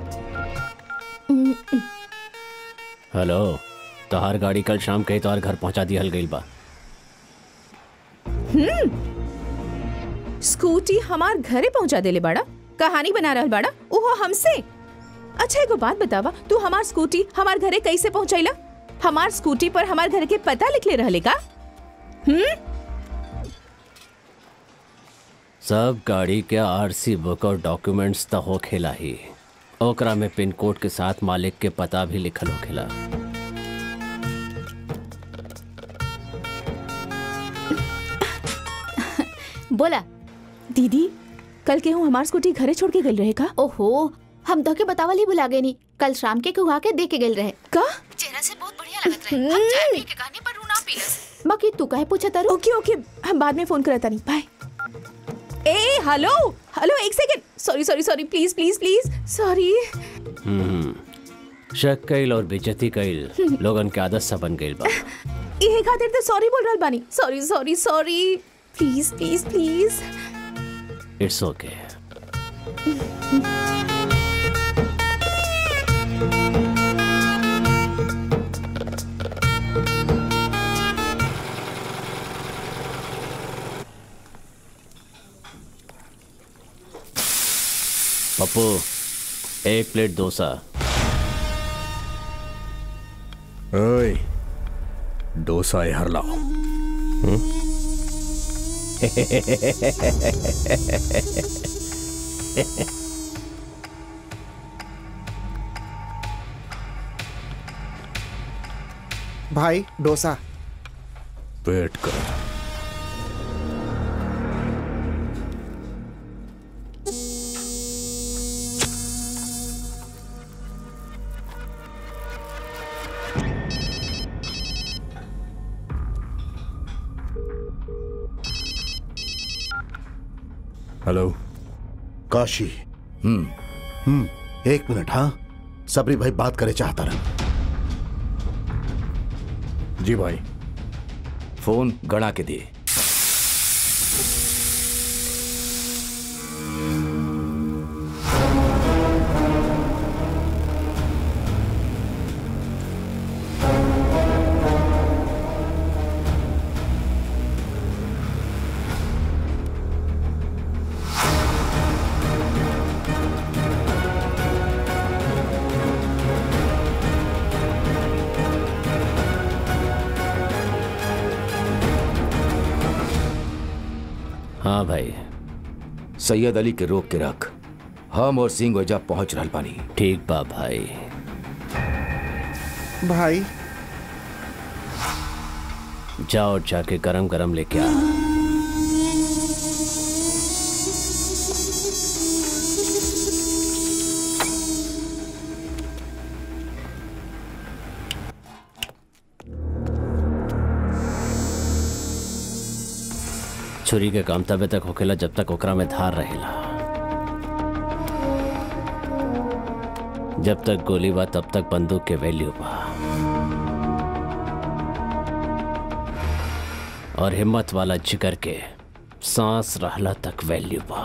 हम्म, हेलो तोहार गाड़ी कल शाम कहीं तोहार घर पहुंचा दिहल गई बा हम्म स्कूटी हमार घरे पहुंचा देले बाड़ा कहानी बना रहल बाड़ा ओहो हमसे अच्छा एगो बात बतावा तू हमार स्कूटी हमार घरे कैसे पहुंचैला हमार स्कूटी पर हमार घर के पता लिखले रहले का हम्म सब गाड़ी के आरसी बुक और डॉक्यूमेंट्स तो हो खेला ही ओकरा में पिन कोड के साथ मालिक के पता भी लिखल होखेला बोला दीदी कल के हूँ हमार स्कूटी घरे छोड़ के गई रहे का ओहो हम तो के बतावल ही भुला गए नी कल शाम के कुहा के दे के गए रहे का चेहरा से बहुत बढ़िया लगत रहे हम चाय पी के कहने पर रूना पीलस बाकी तू काहे पूछा तारू ओके ओके हम बाद में फोन करता नहीं बाय ए हेलो हेलो एक second sorry sorry sorry please please please sorry hmm शक कईल और बेइज्जती कईल लोगन के आदत सा बन गईल बा ये खातिर तो सॉरी बोल रहल बानी sorry sorry sorry please please please it's okay Pappu एक प्लेट डोसा ओए डोसा हर लाओ भाई डोसा वेट कर हेलो काशी हम्म हम्म एक मिनट हाँ सबरी भाई बात करे चाहता रहा जी भाई फोन गड़ा के दिए हाँ भाई सैयद अली के रोक के रख हम और सिंह वजह पहुंच रहल पानी ठीक बा भाई भाई जाओ जाके गरम गरम लेके आ छुरी के काम तबे तक होखेला जब तक ओकरा में धार रहेला जब तक गोली बा तब तक बंदूक के वैल्यू बा और हिम्मत वाला जिगर के सांस रहला तक वैल्यू बा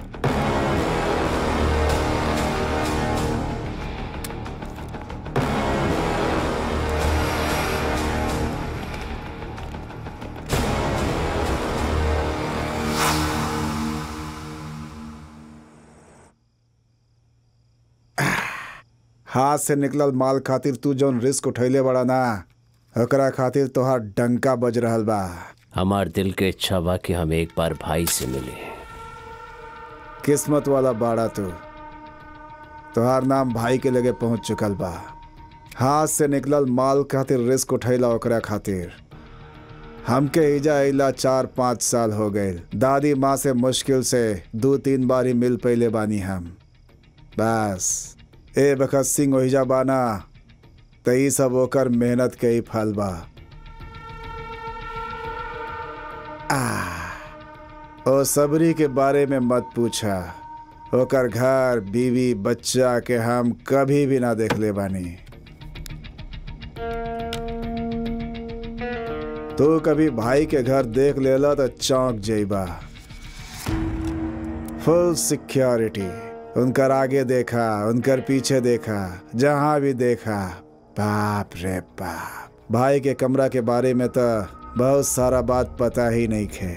हाथ से निकलल माल खातिर तू जौन रिस्क उठैले बड़ा ना ओकरा खातिर तोहार डंका बज रहल बा हमार दिल के इच्छा बा कि हम एक बार भाई से मिले किस्मत वाला बाड़ा तू तोहार नाम भाई के लगे पहुंच चुकल बा हाथ से निकलल माल खातिर रिस्क उठैला ओकरा खातिर हमके इजा अइला चार पाँच साल हो गए दादी माँ से मुश्किल से दो तीन बार ही मिल पहले बानी हम बस ए बखत सिंह ओहिजा बाना त ई सब ओकर मेहनत के ही फल बा आ, ओ सबरी के बारे में मत पूछा ओकर घर बीवी बच्चा के हम कभी भी ना देख ले बानी तू कभी भाई के घर देख लेला तो चौंक जइबा फुल सिक्योरिटी उनकर आगे देखा उनकर पीछे देखा जहां भी देखा बाप रे बाप भाई के कमरा के बारे में तो बहुत सारा बात पता ही नहीं खे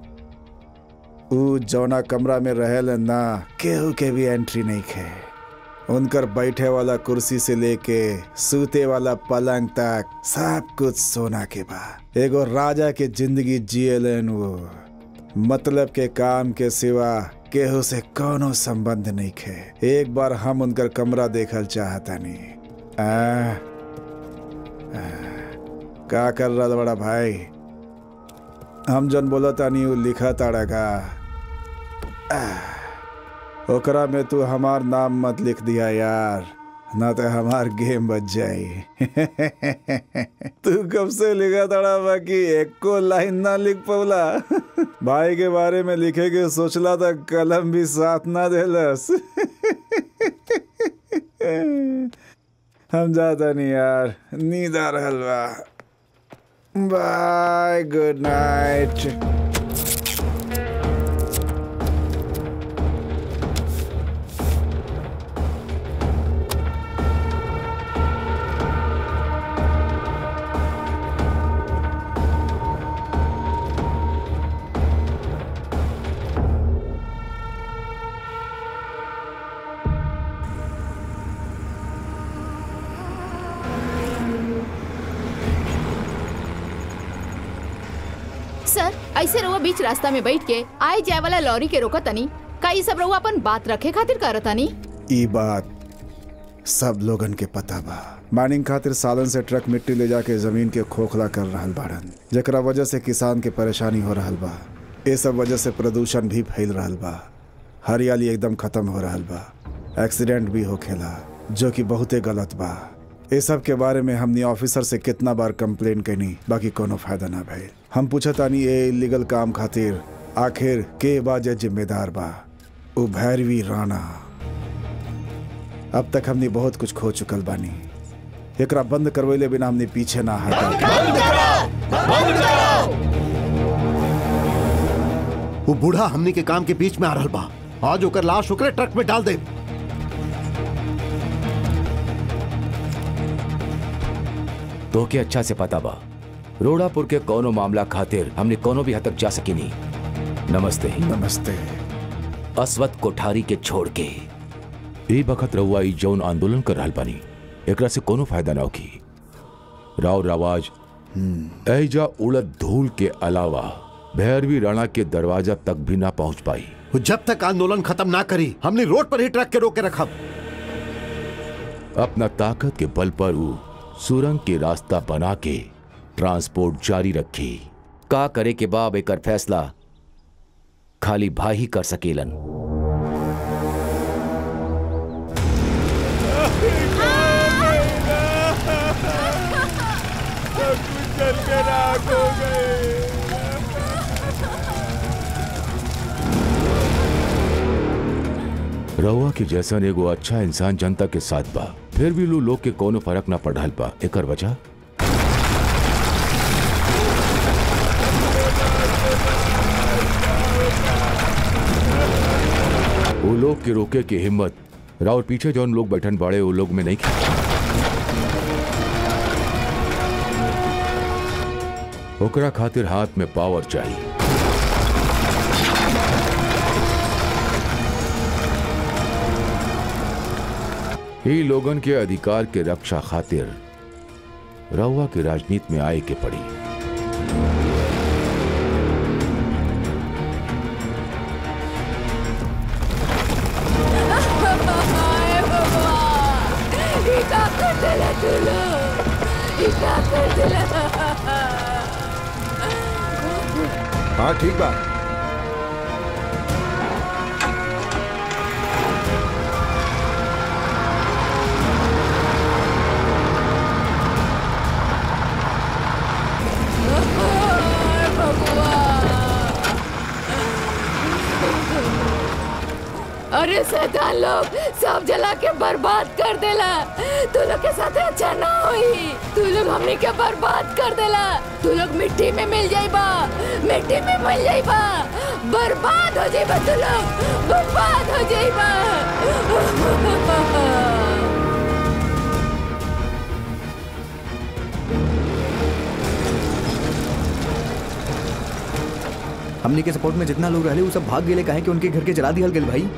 ऊ जौना कमरा में रहेल ना केहू के भी एंट्री नहीं खे उनकर बैठे वाला कुर्सी से लेके सूते वाला पलंग तक सब कुछ सोना के बा एगो राजा के जिंदगी जियलन वो मतलब के काम के सिवा केहू से कोनो संबंध नहीं खे एक बार हम उनकर कमरा देखल चाहतानी आ, आ, का कर रहा बड़ा भाई हम जन बोला तानी उ लिखा ताड़ा का आ, ओकरा में तू हमार नाम मत लिख दिया यार ना तो हमार गेम बच जाई तू कब से लिखा ताड़ा बाकी एको लाइन ना लिख पवला भाई के बारे में लिखे के सोचला था कलम भी साथ ना देलस हम जाता नहीं यार नींद आ रहल बा बाय गुड नाइट सर ऐसे रहुआ बीच रास्ता में बैठ के आए जाए वाला लॉरी के रोका तनी का ये सब रहुआ अपन बात रखे खातिर करत तनी ई बात सब लोगन के पता बा माइनिंग खातिर सालन से ट्रक मिट्टी ले जाके जमीन के खोखला कर रहल बाड़न जेकरा वजह से किसान के परेशानी हो रहल बा ये सब वजह से प्रदूषण भी फैल रहल बा हरियाली एकदम खत्म हो रहल बा एक्सीडेंट भी होखेला जो कि बहुते गलत बा ये सब के बारे में हमनी ऑफिसर से कितना बार कंप्लेन कैनी बाकी कोनो फायदा ना भइल हम पूछतानी ये इलीगल काम खातिर आखिर के बा जे जिम्मेदार बा उ भैरवी राणा अब तक हमने बहुत कुछ खो चुकल बानी एकरा बंद करवैले बिना हमने पीछे ना हटा वो बूढ़ा हमनी के काम के बीच में आ रहल बा आज ओकर लाश ओकरे ट्रक में डाल दे तो के अच्छा से पता बा रोड़ापुर के कोनो मामला खातिर हमने कोनो भी हद तक जा सकी नहीं नमस्ते नमस्ते अस्वत कोठारी के छोड़ के ए बखत रहुआ ई जौन आंदोलन कर रहल बानी एकरा से कोनो फायदा ना होगी राव रवाज ऐजा उड़द धूल के अलावा भैरवी राणा के दरवाजा तक भी ना पहुंच पाई वो जब तक आंदोलन खत्म ना करी हमने रोड पर ही ट्रक के रोके रखब अपना ताकत के बल पर वो सुरंग के रास्ता बना के ट्रांसपोर्ट जारी रखी का करे के बाब एकर फैसला खाली भाई ही कर सकेलन चल के राख हो गए रहुआ के जैसन एगो अच्छा इंसान जनता के साथ बा फिर भी लो लोग के कोनो फर्क ना पड़ल बा एकर वजह वो लोग के रोके की हिम्मत राउर पीछे जौन लोग बैठन बाड़े वो लोग में नहीं खे ओकरा खातिर हाथ में पावर चाहिए ही लोगन के अधिकार के रक्षा खातिर रउआ के राजनीति में आए के पड़ी हाँ ठीक बा अरे शैतान लोग सब जला के बर्बाद कर देला तू लोग के साथ अच्छा ना होई तू लोग हमने के बर्बाद कर देला तू लोग मिट्टी में मिल जाइबा मिट्टी में मिल जाइबा बर्बाद हो जाइबा तू लोग बर्बाद हो जाइबा हमने के सपोर्ट में जितना लोग रहले वो सब भाग गेले काहे कि उनके घर के जला दिहल गेल भाई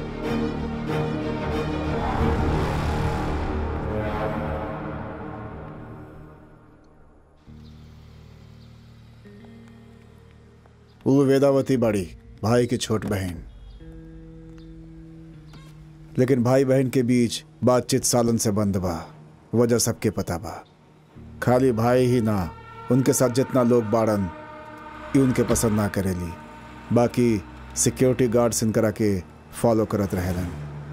वो वेदावती बड़ी भाई की छोट बहन लेकिन भाई बहन के बीच बातचीत सालन से बंद बा वजह सबके पता बा खाली भाई ही ना उनके साथ जितना लोग बाड़न ई उनके पसंद ना करेली बाकी सिक्योरिटी गार्ड्स इनकरा के फॉलो करत रहेलन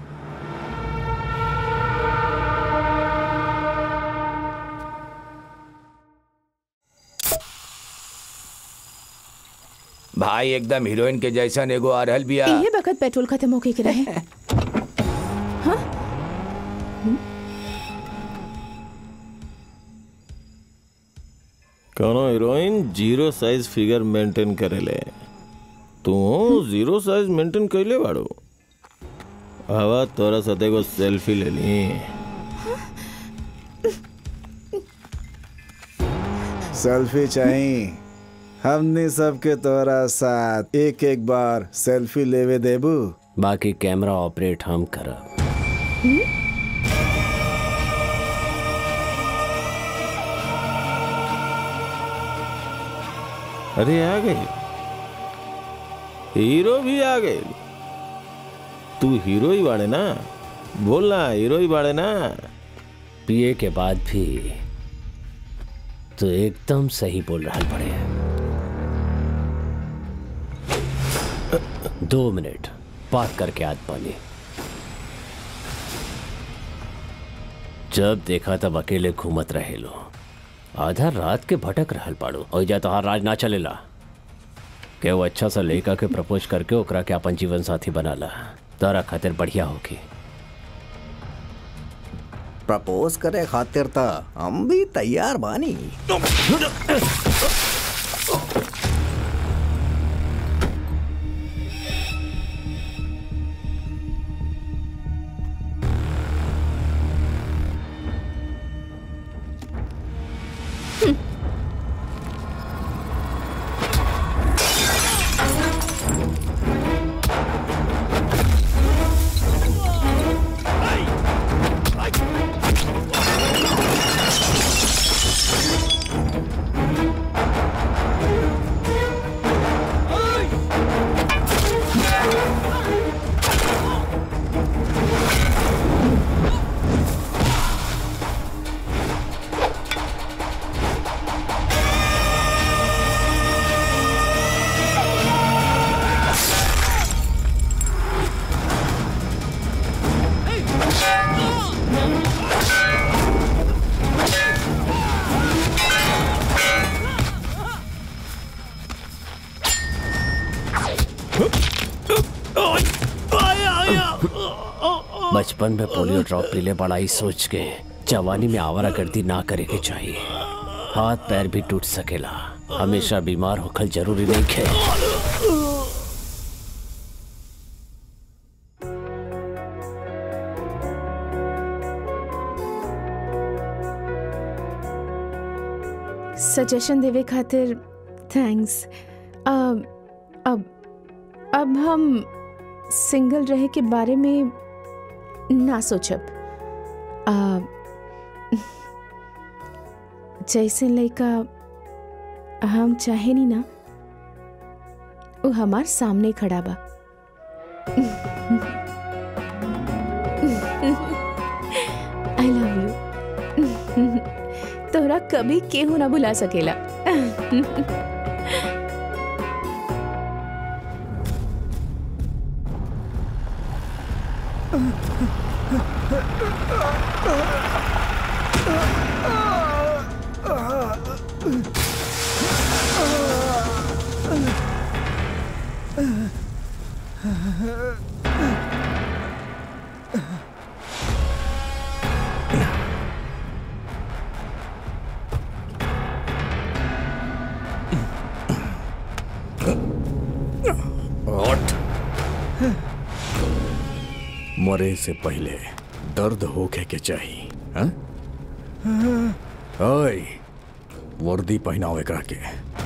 भाई एकदम हीरोइन के जैसा एगो आ रहल बिया ये वक्त पेट्रोल खत्म होके के रहे कोनो heroine zero size figure maintain करेले तू जीरो साइज मेंटेन कैले बाड़ू हवा तोरा साथ एगो सेल्फी ले ली सेल्फी चाहिए हमने सबके तोरा साथ एक एक बार सेल्फी लेवे देबू बाकी कैमरा ऑपरेट हम करब अरे आ गई हीरो भी आ गए तू हीरो ही बाड़े ना बोलना हीरो ही बाड़े ना पिए के बाद भी तो एकदम सही बोल रहा पड़े दो मिनट बात करके आद पानी जब देखा तब अकेले घूमत रहे लो आधा रात के भटक रहल पाड़ो और जा तोहार राज ना चलेला के वो अच्छा सा लड़का के प्रपोज करके ओकरा के अपन जीवन साथी बनाला तारा खातिर बढ़िया होगी प्रपोज करे खातिर त हम भी तैयार बानी बचपन में पोलियो ड्रॉप पीले बड़ाई सोच के जवानी में आवारा गर्दी ना करे के चाहिए हाथ पैर भी टूट सकेला हमेशा बीमार होखल जरूरी नहीं है सजेशन देवे खातिर थैंक्स अब अब अब हम सिंगल रहे के बारे में ना सोचब आ, जैसे लड़का हम चाहे नहीं ना वो हमार सामने खड़ा बा आई लव यू तोरा कभी केहू ना बुला सकेला मरे से पहले दर्द होके के चाहिए हाँ? ओए वर्दी पहनाओ एकरा के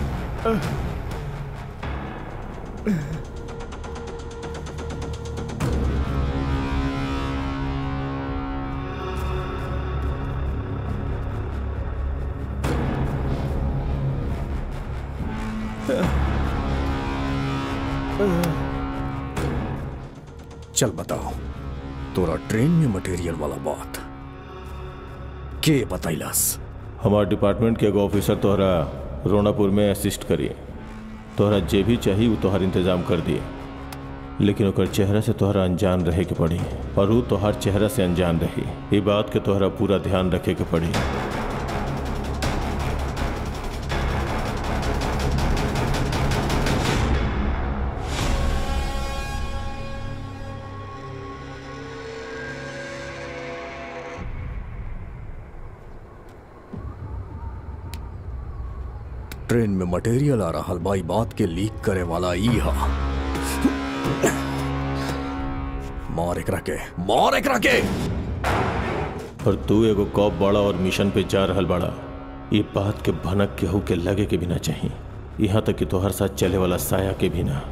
चल बताओ तोरा ट्रेन में मटेरियल वाला बात के बतैलस हमार डिपार्टमेंट के एगो ऑफिसर तोहरा रोनापुर में असिस्ट करिए तोहरा जे भी चाहिए वो तोहर इंतजाम कर दिए लेकिन ओकर चेहरा से तोहरा अनजान रहे के पड़ी और वो तोहर चेहरा से अनजान रही ये बात के तोहरा पूरा ध्यान रखे के पड़ी ट्रेन में मटेरियल आ रहा बाई बात के लीक करे वाला ई हा मार एकरा के मार एकरा के और तू एगो कॉप बड़ा और मिशन पे जा रहल बड़ा ये बात के भनक केहू के लगे के भी ना चाहिए यहाँ तक कि तोहर साथ चले वाला साया के भी ना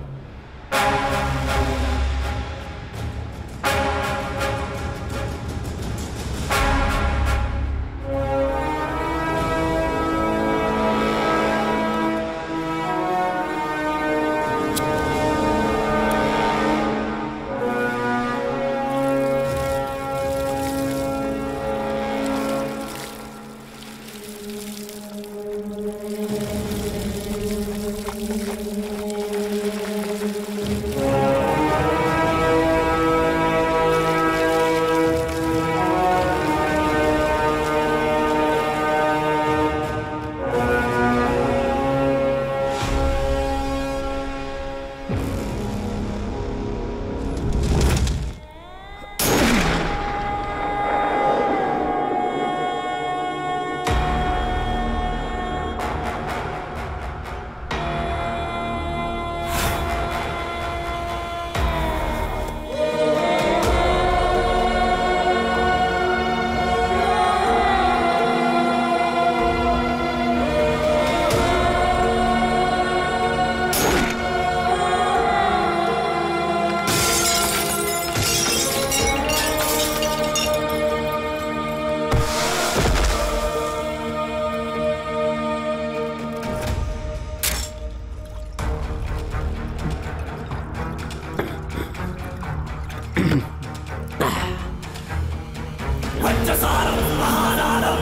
పంచసారం మహానాదం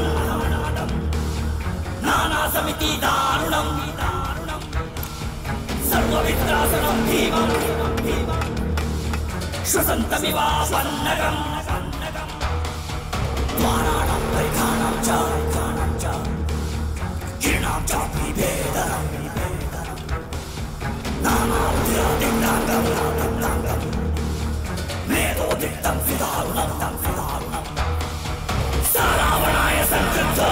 నానా సమితి దారుణం సర్వవిత్రాసనం భీమం శ్వసంతమివాపన్నగం ద్వారాణం పరిధానం చ కిరణాం చ విభేదనం నానాదిరాదిగ్నాంగం మేధోదిగ్ధం సుదారుణం సుదారుణం సారావణాయ సంకృతో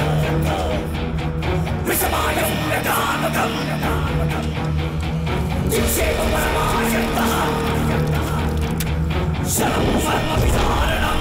విషమాయం యథామకం దిక్షేప పరమాశక్త శరం వర్మ విధారణం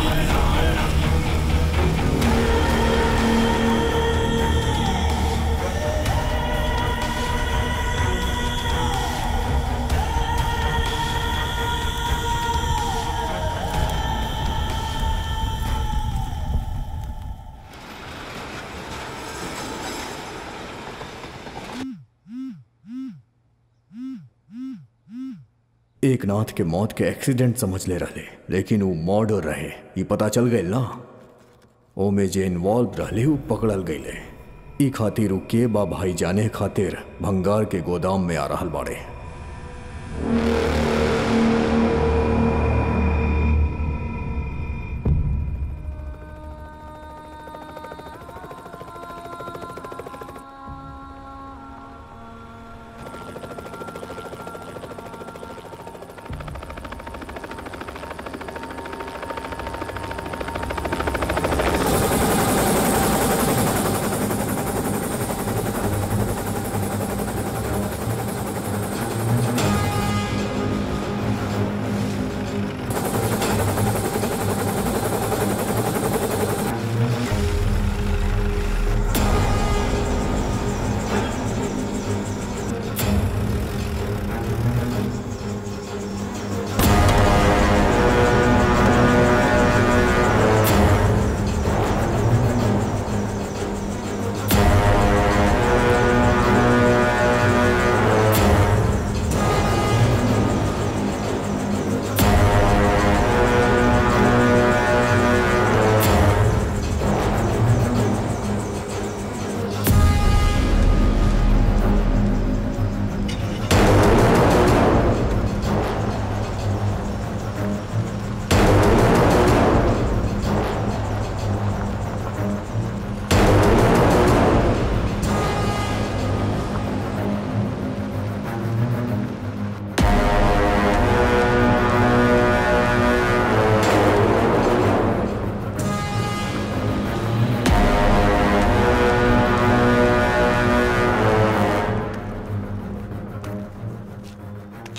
एक नाथ के मौत के एक्सीडेंट समझ ले रहे लेकिन वो मर्डर रहे ये पता चल गए ना ओमे जे इन्वॉल्व रहले वो पकड़ल गईले ई खातिर उ के बा भाई जाने खातिर भंगार के गोदाम में आ रहल बाड़े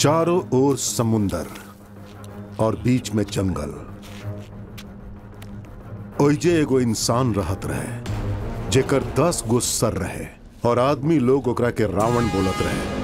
चारों ओर समुंदर और बीच में जंगल ओइजे एगो इंसान रहत रहे जेकर दस गो सर रहे और आदमी लोग ओकरा के रावण बोलत रहे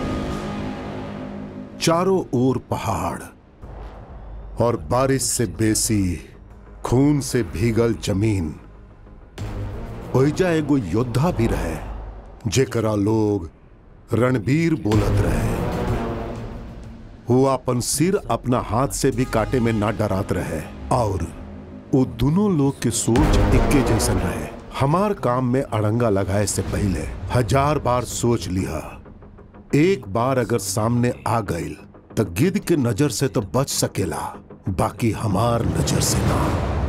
चारों ओर पहाड़ और बारिश से बेसी खून से भीगल जमीन ओइजा एगो योद्धा भी रहे जेकरा लोग रणबीर बोलत रहे वो अपन सिर अपना हाथ से भी काटे में ना डरात रहे और वो दोनों लोग के सोच इक्के जैसन रहे हमार काम में अड़ंगा लगाए से पहले हजार बार सोच लिया एक बार अगर सामने आ गई तो गिद्ध के नजर से तो बच सकेला बाकी हमार नजर से ना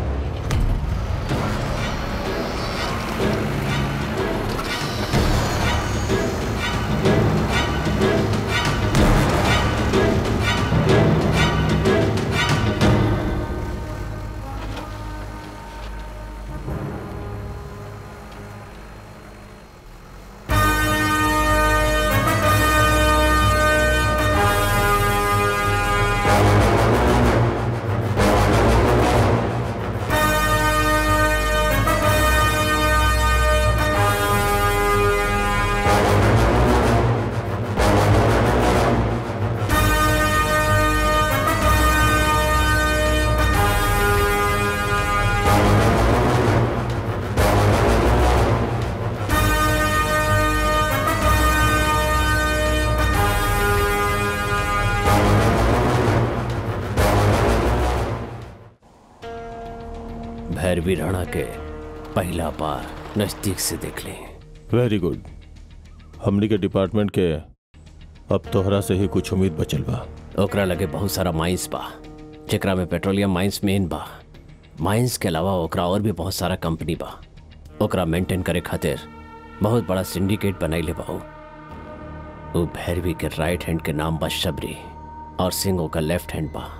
भैरवी राणा के पहला बार नजदीक से देख ली वेरी गुड हमनी के डिपार्टमेंट के अब तोहरा से ही कुछ उम्मीद बचल बा ओकरा लगे बहुत सारा माइंस बा जेकरा में पेट्रोलियम माइंस मेन बा माइंस के अलावा ओकरा और भी बहुत सारा कंपनी बा ओकरा मेंटेन करे खातिर बहुत बड़ा सिंडिकेट बनैले बा उ। उ भैरवी के राइट हैंड के नाम बा शबरी और सिंह ओकर लेफ्ट हैंड बा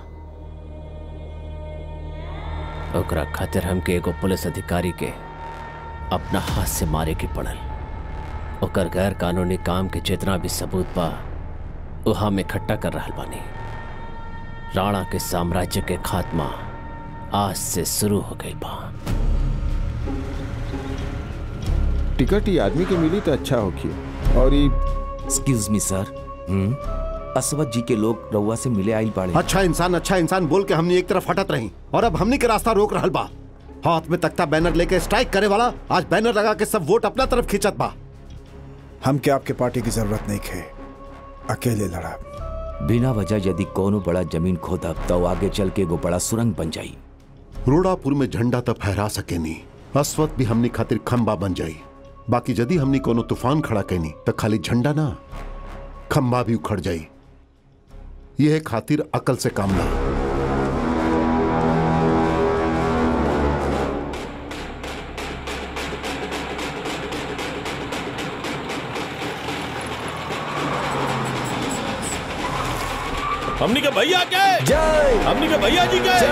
ओकरा खातिर हमके एगो पुलिस अधिकारी के अपना हाथ से मारे के पड़ल ओकर गैर कानूनी काम के जितना भी सबूत बा वो हम इकट्ठा कर रहल बानी राणा के साम्राज्य के खात्मा आज से शुरू हो गई बा टिकट ही आदमी के मिली तो अच्छा होगी और ये एक्सक्यूज मी सर असवत जी के लोग रउआ से मिले आइल बाड़े अच्छा इंसान अच्छा इंसान बोल के हमने एक तरफ हटत रही और अब हमने के रास्ता रोक रहल बा हाथ में तख्ता बैनर लेके स्ट्राइक करे वाला आज बैनर लगा के सब वोट अपना तरफ खींचत बा हम क्या आपके पार्टी की जरूरत नहीं खे अकेले लड़ा बिना वजह यदि कोनो बड़ा जमीन खोदब तो आगे चल के एगो बड़ा सुरंग बन जाई रोडापुर में झंडा तो फहरा सके नी अस्वत भी हमनी खातिर खंबा बन जाई बाकी यदि हमनी कोनो तूफान खड़ा कैनी तो खाली झंडा ना खंबा भी उखड़ जाई यह खातिर अकल से काम ना हमनी के भैया के जय हमनी के भैया जी के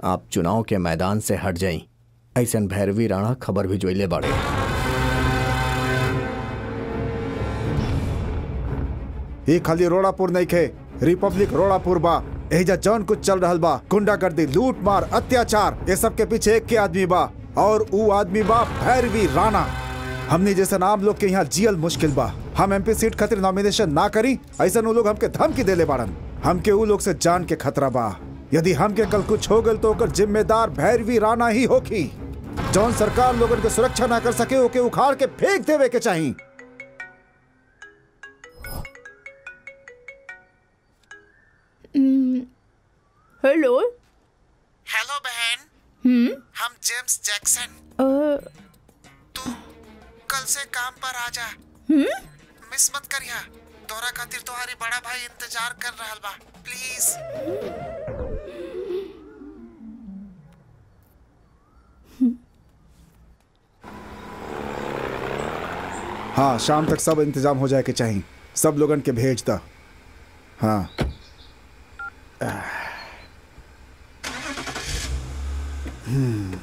आप चुनाव के मैदान से हट जाई ऐसन भैरवी राणा खबर भी जोइले बाड़े ये खाली रोड़ापुर नहीं खे रिपब्लिक रोड़ापुर बा एहिजा जौन कुछ चल रहल बा गुंडागर्दी लूट मार अत्याचार ये सब के पीछे एक के आदमी बा और ऊ आदमी बा भैरवी राणा हमने जैसे आम लोग के यहाँ जियल मुश्किल बा हम एमपी सीट खातिर नॉमिनेशन ना करी ऐसा उ लोग हमके धमकी देले बाड़न हमके ऊ लोग से जान के खतरा बा यदि हमके कल कुछ हो गल तो ओकर जिम्मेदार भैरवी राणा ही होखी जौन सरकार लोगन के सुरक्षा ना कर सके ओके उखाड़ के फेंक देवे के चाहिए हेलो हेलो बहन हम्म हम जेम्स जैक्सन अ, कल से काम पर आ जा हम्म मिस मत करिया तोरा खातिर तुम्हारी बड़ा भाई इंतजार कर रहल बा प्लीज हाँ शाम तक सब इंतजाम हो जाए के चाहिए सब लोगन के भेज दा हाँ हम्म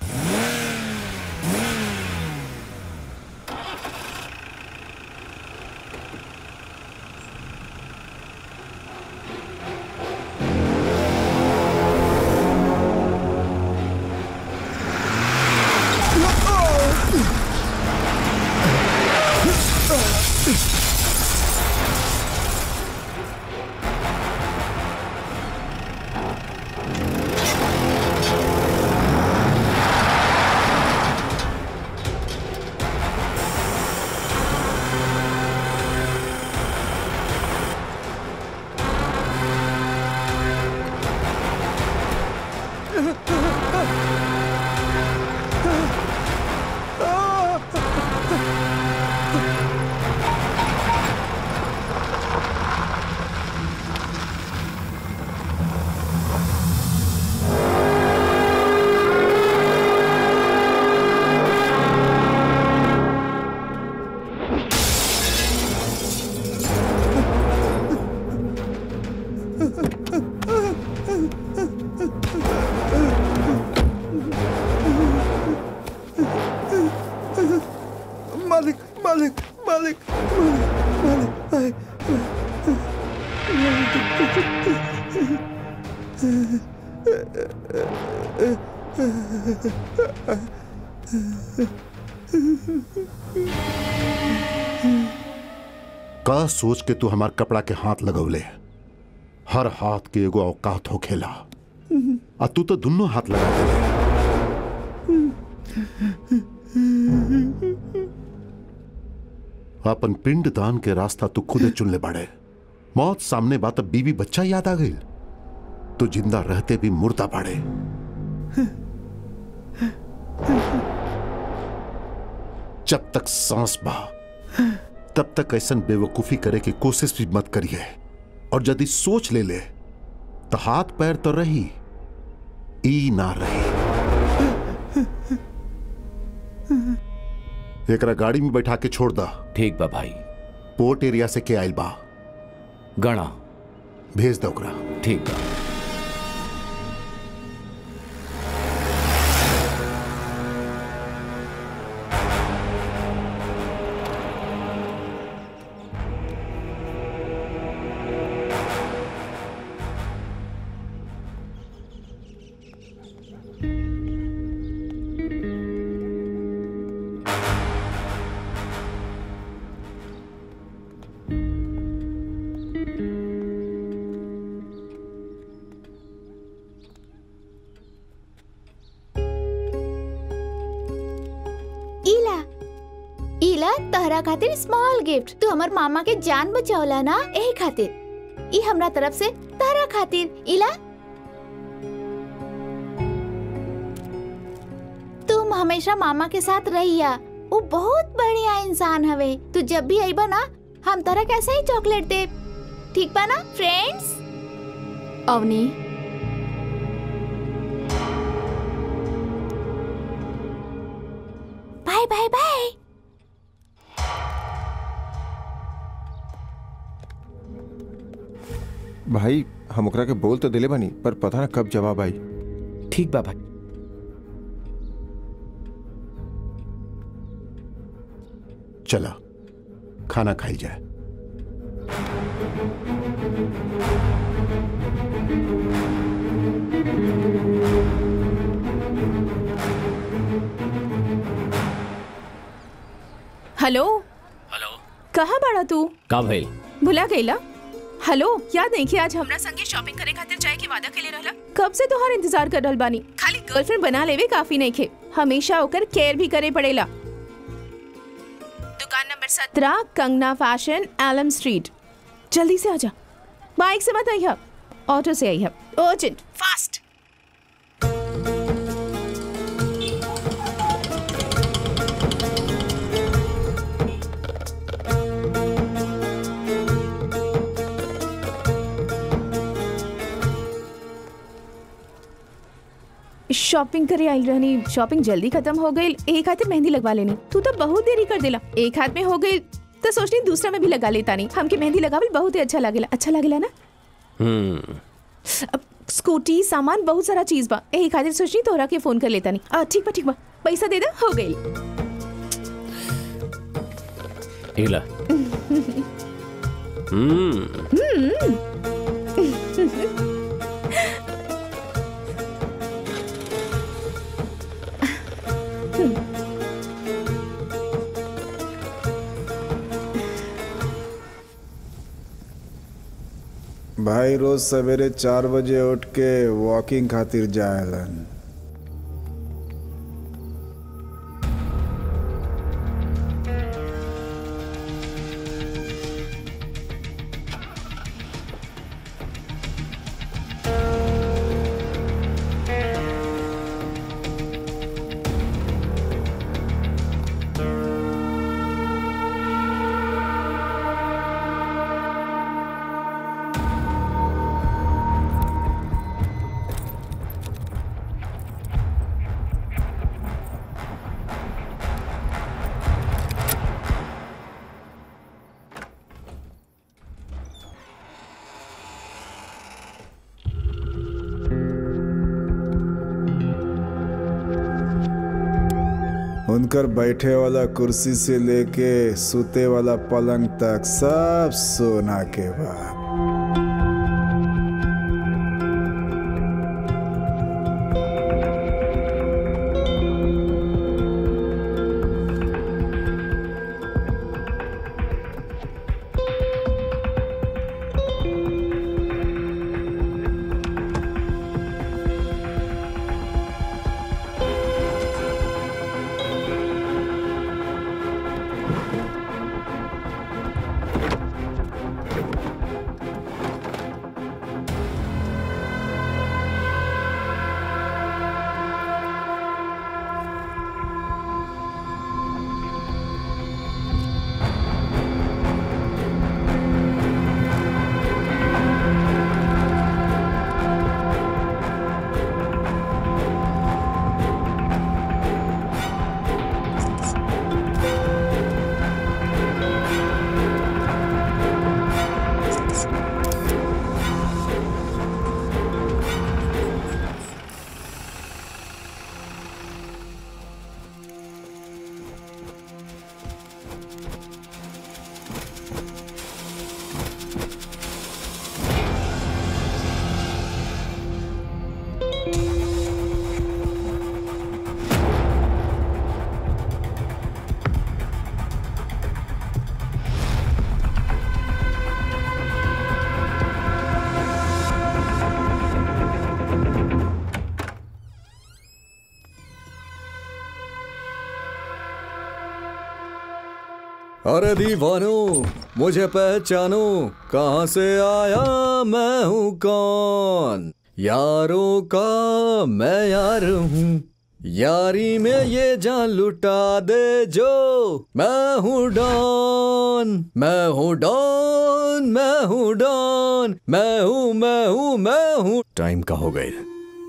मालिक मालिक मालिक मालिक मालिक का सोच के तू हमार कपड़ा के हाथ लगौले हर हाथ के एगो औकात हो खेला आ तू तो दोनों हाथ लगा दे अपन पिंड दान के रास्ता तू खुदे चुन ले बाड़े मौत सामने बात अब बीवी बच्चा याद आ गई तो जिंदा रहते भी मुर्दा बाड़े जब तक सांस बा तब तक ऐसन बेवकूफी करे की कोशिश भी मत करिए और यदि सोच ले ले तो हाथ पैर तो रही ई ना रही एकरा गाड़ी में बैठा के छोड़ दा ठीक बा भाई पोर्ट एरिया से के आइल बा गणा भेज दो ओकरा ठीक बा इला इला तहरा खातिर स्मॉल गिफ्ट तू हमर मामा के जान बचावला ना एही खातिर ई हमरा तरफ से तहरा खातिर इला तुम हमेशा मामा के साथ रहिया वो बहुत बढ़िया इंसान हवे तू जब भी आईबा ना हम तरह कैसे ही चॉकलेट दे ठीक बा ना friends Avni bye bye bye भाई हम ओकरा के बोल तो दिले बानी पर पता ना कब जवाब आई ठीक बा भाई चला खाना खाई जाए हेलो हेलो कहाँ बाड़ा तू का भइल भुला गईला हेलो याद नहीं कि आज हमरा संगे शॉपिंग करे खातिर जाए के वादा केले रहला कब से तोहार इंतजार कर रहल बानी खाली गर्लफ्रेंड बना लेवे काफी नहीं खे हमेशा ओकर केयर भी करे पड़ेला दुकान नंबर सत्रह कंगना फैशन एलम स्ट्रीट जल्दी से आजा बाइक से मत आइया ऑटो से आइया अर्जेंट फास्ट शॉपिंग करे आई रहनी शॉपिंग जल्दी खत्म हो गई एक हाथ में मेहंदी लगवा लेनी तू तो बहुत देरी कर देला एक हाथ में हो गई तो सोचनी दूसरा में भी लगा लेता नहीं हमके मेहंदी लगावल बहुत ही अच्छा लागेला अच्छा लागेला ना हम्म अब स्कूटी सामान बहुत सारा चीज बा एक खातिर सोचनी तोहरा के फोन कर लेता नहीं आ, ठीक बा ठीक बा पैसा दे दे हो गई इला हम्म हम्म भाई रोज सवेरे चार बजे उठ के वॉकिंग खातिर जाएलन उनकर बैठे वाला कुर्सी से लेके सुते वाला पलंग तक सब सोना के बाद अरे दीवानो मुझे पहचानो कहाँ से आया मैं हूँ कौन यारों का मैं यार हूँ यारी में ये जान लुटा दे जो मैं हूँ डॉन मैं हूँ डॉन मैं हूँ डॉन मैं हूँ मैं हूँ मैं हूँ टाइम का हो गई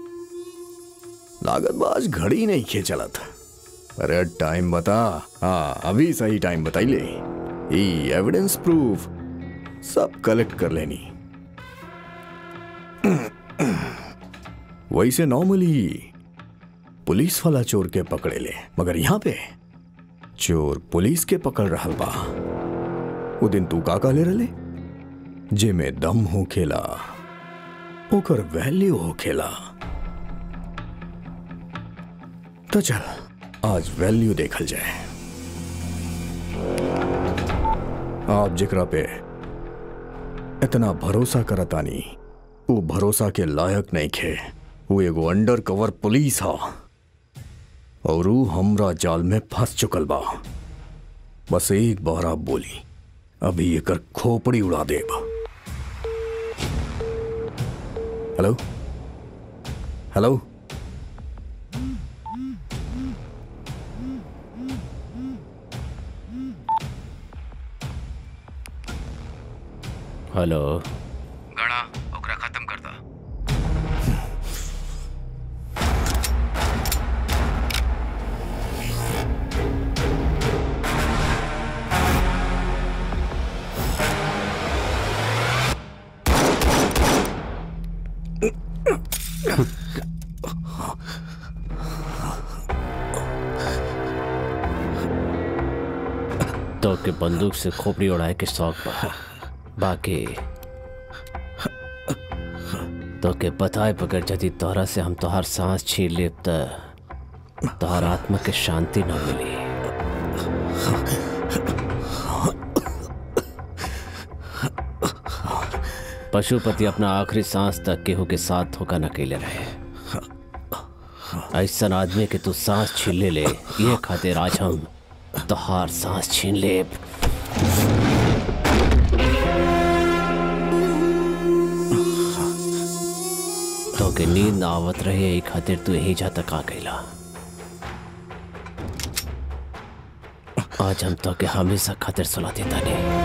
लागत बाज घड़ी नहीं खे चला था अरे टाइम बता हाँ अभी सही टाइम बताई ले ई एविडेंस प्रूफ सब कलेक्ट कर लेनी वैसे नॉर्मली पुलिस वाला चोर के पकड़े ले मगर यहाँ पे चोर पुलिस के पकड़ रहल बा वो दिन तू का का ले रले जे में दम हो खेला ओकर वैल्यू हो खेला तो चल आज वैल्यू देखल जाए आप जिक्रा पे इतना भरोसा करतानी वो भरोसा के लायक नहीं खे वो एगो अंडर कवर पुलिस हा और वो हमरा जाल में फंस चुकल बा बस एक बार आप बोली अभी एकर खोपड़ी उड़ा देब हेलो हेलो हेलो गड़ा ओकरा खत्म कर दा तो के बंदूक से खोपड़ी उड़ाए के शौक बा बाकी तो के बताए बगैर यदि तोहरा से हम तोहार सांस छीन लेब त तोहार आत्मा के शांति न मिली पशुपति अपना आखिरी सांस तक केहू के साथ धोखा न कैले रहे ऐसा आदमी के तू सांस छीन ले ले ये खातिर आज हम तोहार सांस छीन लेब तो के नींद ना आवत रहे यही खातिर तू यही जा तक आ गईला आज हम तो के हमेशा खातिर सुला देता नहीं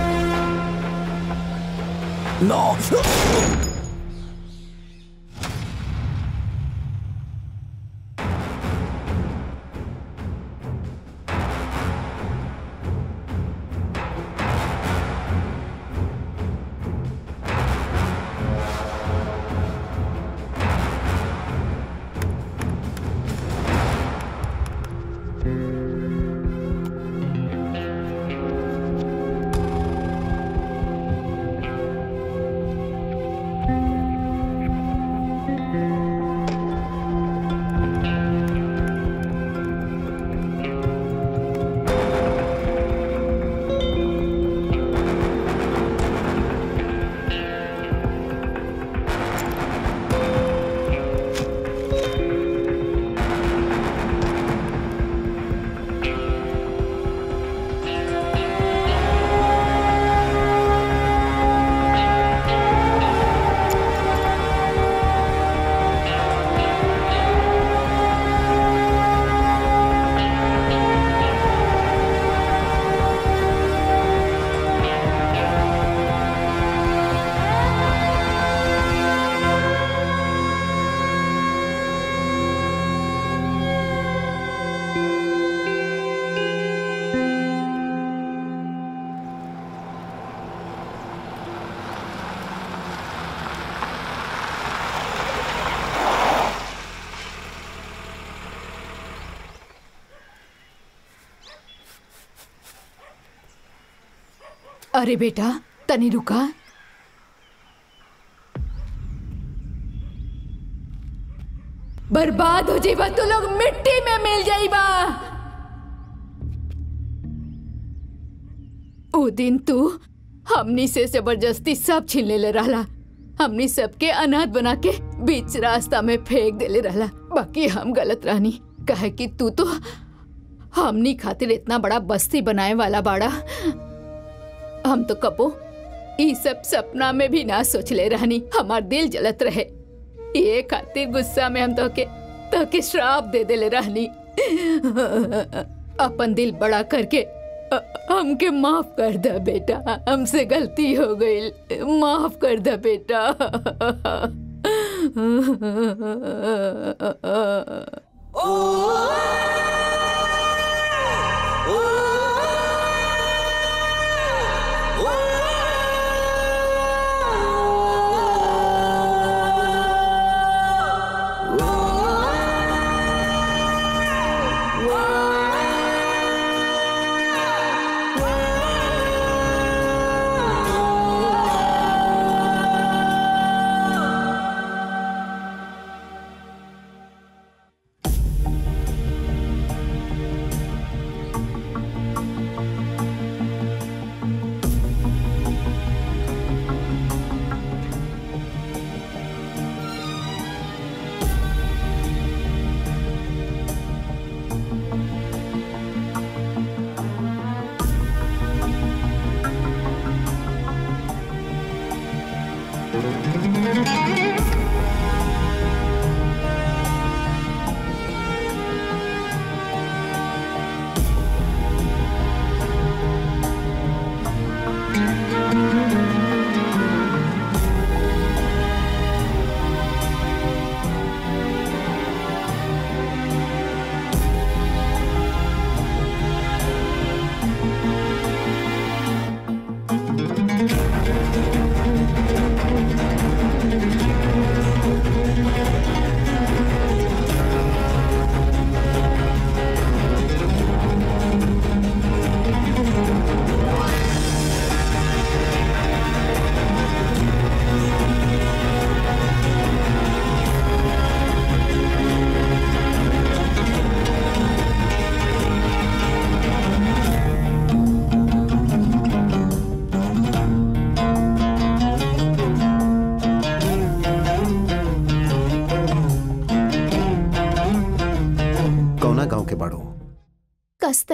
अरे बेटा तनी रुका बर्बाद हो जाइबा तो लोग मिट्टी में मिल जाइबा ओ दिन तू हमनी से जबरदस्ती सब छीन ले रहला हमनी सबके अनाथ बना के बीच रास्ता में फेंक देले रहला बाकी हम गलत रहनी कहे कि तू तो हमनी खातिर इतना बड़ा बस्ती बनाए वाला बाड़ा हम तो कपो ई सब सपना में भी ना सोचले रहनी हमार दिल जलत रहे ये खातिर गुस्सा में हम तो के तो के श्राप दे देले रहनी अपन दिल बड़ा करके अ- हमके माफ कर दे बेटा हमसे गलती हो गई माफ कर दे बेटा Oh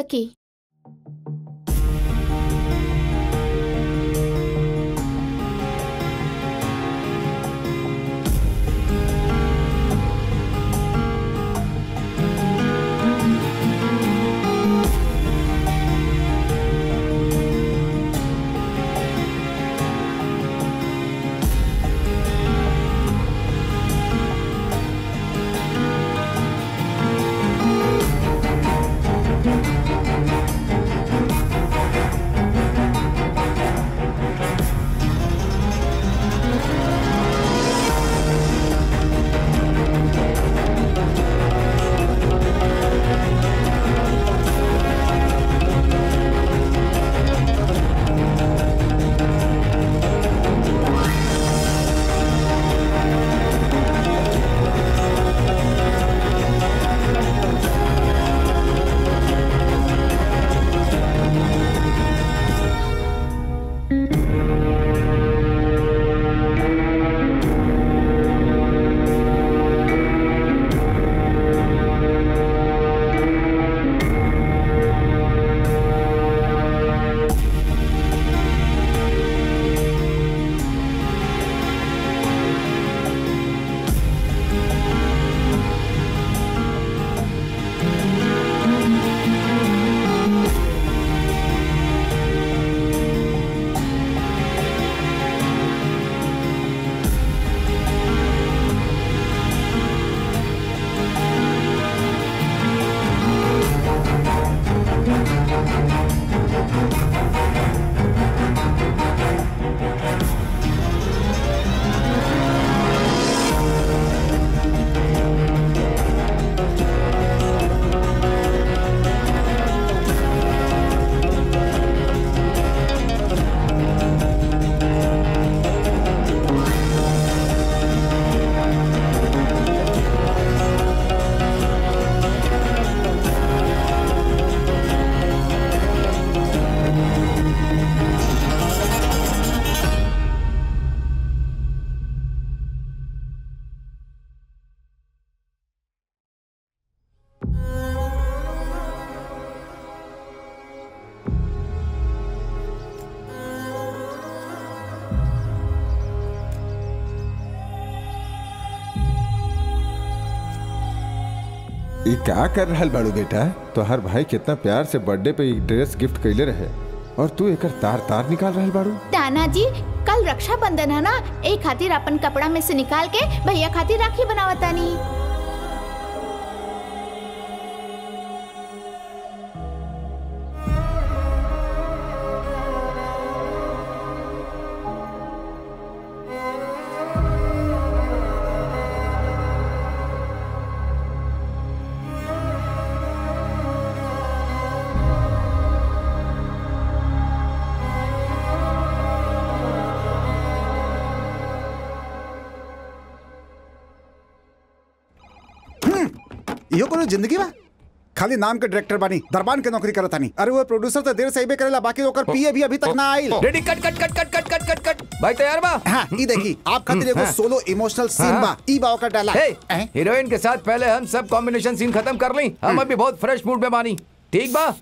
सकी ये क्या कर रहा बाड़ू बेटा तो हर भाई कितना प्यार से बर्थडे पे एक ड्रेस गिफ्ट कैले रहे और तू एक तार तार निकाल रहा बाड़ू तानाजी कल रक्षाबंधन है ना एक खातिर अपन कपड़ा में से निकाल के भैया खातिर राखी बनावतानी इहो कोनो जिंदगी बा खाली नाम के डायरेक्टर बानी दरबान के नौकरी करत तानी अरे वो प्रोड्यूसर तो देर से अइबे करेला बाकी ओकर पीए भी अभी तक ना आइल रेडी कट कट कट कट कट कट कट कट भाई तैयार बा हाँ ई देखी आप खातिर एगो हाँ। सोलो इमोशनल सीन हाँ। बा ई बा ओकर डायलॉग हे, हीरोइन के साथ पहले हम सब कॉम्बिनेशन सीन खत्म कर ली हम अभी बहुत फ्रेश मूड में मानी ठीक बा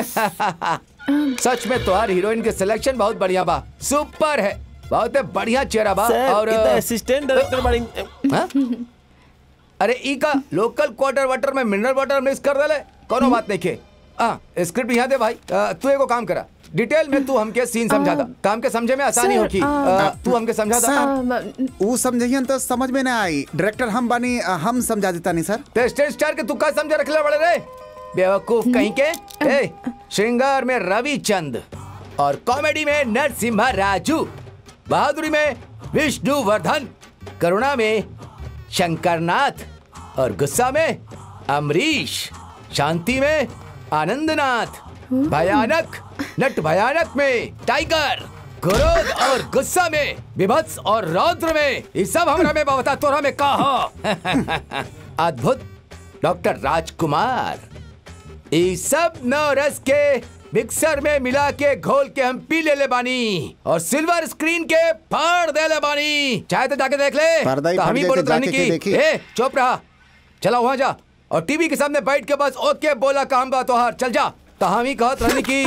सच में तुम्हार हीरोइन के सिलेक्शन बहुत बढ़िया बा सुपर है बहुत बढ़िया चेहरा बा सर, और ई तो असिस्टेंट डायरेक्टर बाड़ी हाँ? अरे ई का लोकल क्वार्टर वाटर में मिनरल वाटर मिक्स कर देले कोनो बात नहीं के हाँ स्क्रिप्ट यहाँ दे भाई अ, तू एगो काम करा डिटेल में तू हमके सीन समझा दा काम के समझे में आसानी सर, होगी आ, अ, तू हमके समझा दा सर ऊ समझियन तो समझ में ना आई डायरेक्टर हम बानी अ, हम समझा देता नहीं सर तो स्टेज स्टार के तू का समझे रखले बड़े रे बेवकूफ कहीं के ए श्रृंगार में रविचंद और कॉमेडी में नरसिम्हा राजू बहादुरी में विष्णुवर्धन करुणा में शंकरनाथ और गुस्सा में अमरीश शांति में आनंदनाथ भयानक नट भयानक में टाइगर क्रोध और गुस्सा में विभत्स और रौद्र में ये सब हमरा में बता तोरा में कहा अद्भुत डॉक्टर राजकुमार ये सब नौ रस के मिक्सर में मिला के घोल के हम पी ले ले बानी और सिल्वर स्क्रीन के फाड़ दे ले बानी चाहे तो जाके देख ले पर्दा ही तो हम फट ही जाए बोलत तो रहने जाके के की देखी। ए चुप रहा चला वहां जा और टीवी के सामने बैठ के बस ओके बोला काम बा तोहार चल जा तो हम ही कहत रहनी की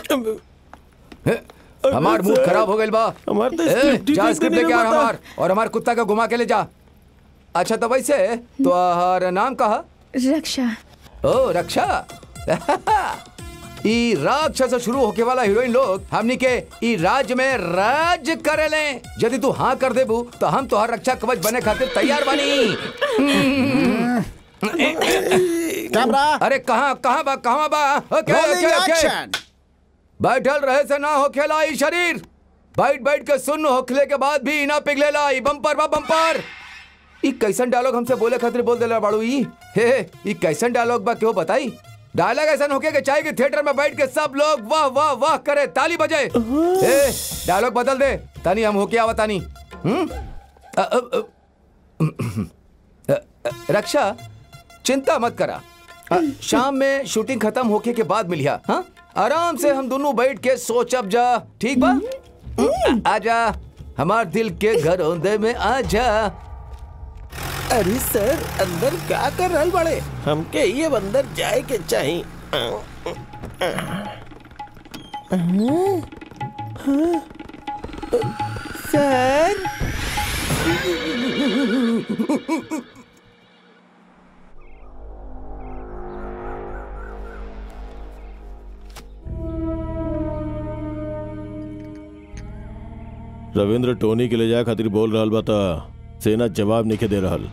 हमार मूड खराब हो गइल बा हमार तो ए, स्क्रिप्ट ठीक जा लिखने स्क्रिप्ट नहीं लेके आ पता। हमार और हमार कुत्ता का घुमा के ले जा अच्छा तो वैसे तो हर नाम कहा रक्षा ओ रक्षा ई राक्षा से शुरू होके वाला हीरोइन लोग हमनी के ई राज में राज करेले यदि तू हाँ कर देबू तो हम तोहर रक्षा कवच बने खातिर तैयार बानी कैमरा अरे कहाँ कहाँ बा कहाँ बा ओके Rolling ओके ओके action. बैठल रहे से ना होखेला ई शरीर बैठ बैठ के सुन होखले के बाद भी ना पिघलेला ई बम्पर बा बम्पर ई कैसन डायलॉग हमसे बोले खातिर बोल देला बाड़ू ई हे हे, ई कैसन डायलॉग बा क्यों बताई डायलॉग ऐसा होके के चाहिए कि थिएटर में बैठ के सब लोग वाह वाह वाह करे ताली बजे हे डायलॉग बदल दे तानी हम होके आवा तानी हम्म अ, अ, अ, अ, अ, रक्षा चिंता मत करा अ, शाम में शूटिंग खत्म होके के बाद मिलिया हाँ आराम से हम दोनों बैठ के सोचब जा ठीक बा आ- आजा हमार दिल के घर औंदे में आजा अरे सर अंदर क्या कर रहल बड़े हमके ये अंदर जाए के चाहिए सर रविंद्र टोनी के ले जाए खातिर बोल रहल बा त सेना जवाब नहीं दे रहल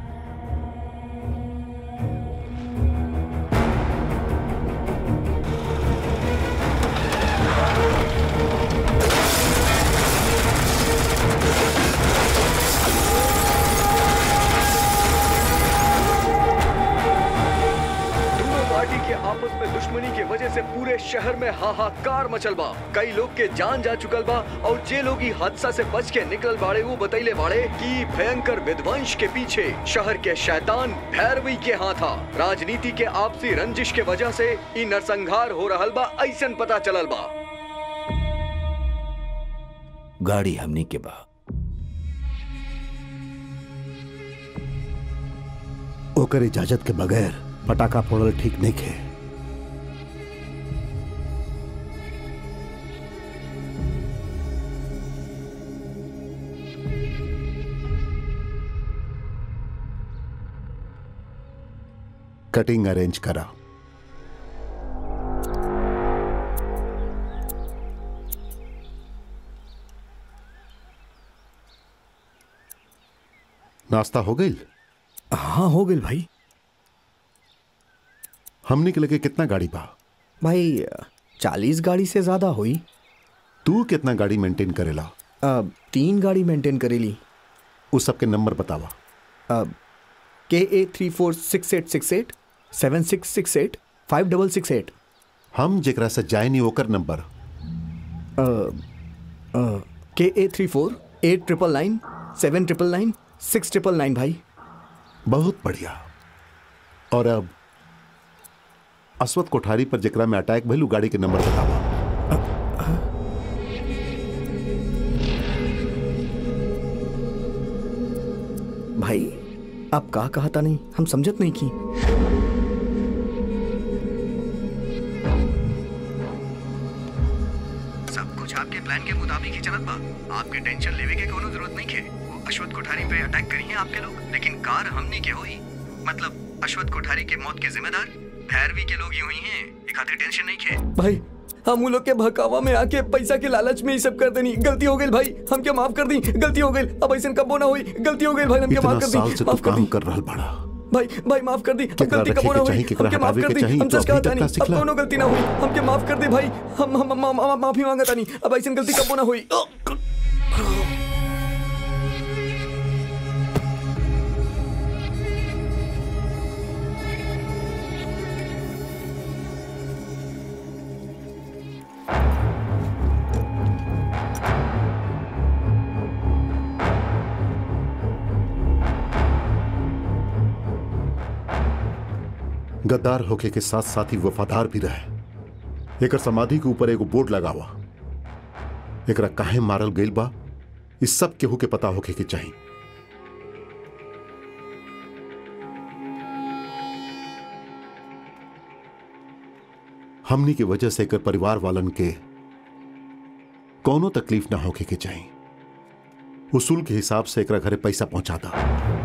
दोनों पार्टी के आपस में दुश्मनी के वजह से पूरे शहर में हाहाकार मचल बा कई लोग के जान जा चुकल बा और जे लोग ई हादसा से बच के निकल बाड़े वो बतैले बाड़े कि भयंकर विध्वंस के पीछे शहर के शैतान भैरवी के हाथ था राजनीति के आपसी रंजिश के वजह से ई नरसंहार हो रहल बा ऐसन पता चलल बा गाड़ी हमनी के बा ओकर इजाजत के बगैर पटाखा फोड़ल ठीक नहीं खे कटिंग अरेंज करा नाश्ता हो गई हाँ हो गई भाई हमने के लगे कितना गाड़ी बा भाई चालीस गाड़ी से ज्यादा हुई तू कितना गाड़ी मेंटेन करेला अब तीन गाड़ी मेंटेन करेली उस सबके नंबर बतावा अब के ए three four six eight six eight seven six six eight five double six eight हम जेकरा से जाए नहीं ओकर नंबर के ए three four eight triple nine seven triple nine six triple nine भाई बहुत बढ़िया और अब अश्वत कोठारी पर जेकरा में अटैक भइल उ गाड़ी के नंबर बतावा भाई आप का कहा था नहीं हम समझत नहीं की सब कुछ आपके प्लान के मुताबिक ही चलत बा आपके टेंशन लेवे के कोनो जरूरत नहीं खे वो अश्वत्थ कोठारी पे अटैक करी है आपके लोग लेकिन कार हमनी के होई मतलब अश्वत्थ कोठारी के मौत के जिम्मेदार भैरवी के लोग ही हुई हैं ये खातिर टेंशन नहीं खे भाई हम उन लोग के भकावा में आके पैसा के लालच में ही सब कर देनी गलती हो गई भाई हमके माफ कर दी गलती हो गई अब ऐसा कबो ना हुई गलती हो गई भाई हमके इतना माफ कर साल दी से तू माफ कर काम दी कर रहल बड़ा भाई भाई माफ कर दी अब केकरा गलती कबो रखे ना के हुई चाही, केकरा हमके माफ हटावे कर के दी चाही, हम तो सच अभी कहता तक नहीं ना अब सिखला। कोनो गलती ना हुई हमके माफ कर दे भाई हम हम हम- हम- हम माफी मांगता नहीं अब ऐसी गलती कबो ना हुई गद्दार होके के साथ साथ ही वफादार भी रहे एकर समाधि के ऊपर एगो बोर्ड लगावा एकरा काहे मारल गइल बा इस सब केहू के पता होके के चाहिए हमनी के वजह से एकर परिवार वालन के कोनो तकलीफ ना होके के चाहिए उसूल के हिसाब से एकरा घरे पैसा पहुंचा दा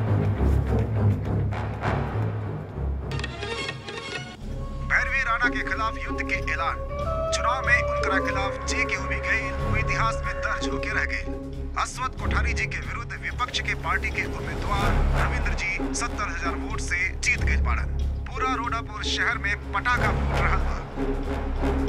भैरवी राणा के खिलाफ युद्ध के ऐलान चुनाव में उनका खिलाफ जे के भी गई वो इतिहास में दर्ज होके रह गई अश्वत कोठारी जी के विरुद्ध विपक्ष के पार्टी के उम्मीदवार रविंद्र जी सत्तर हजार वोट से जीत गए पाड़न पूरा रोडापुर शहर में पटाखा फूट रहा था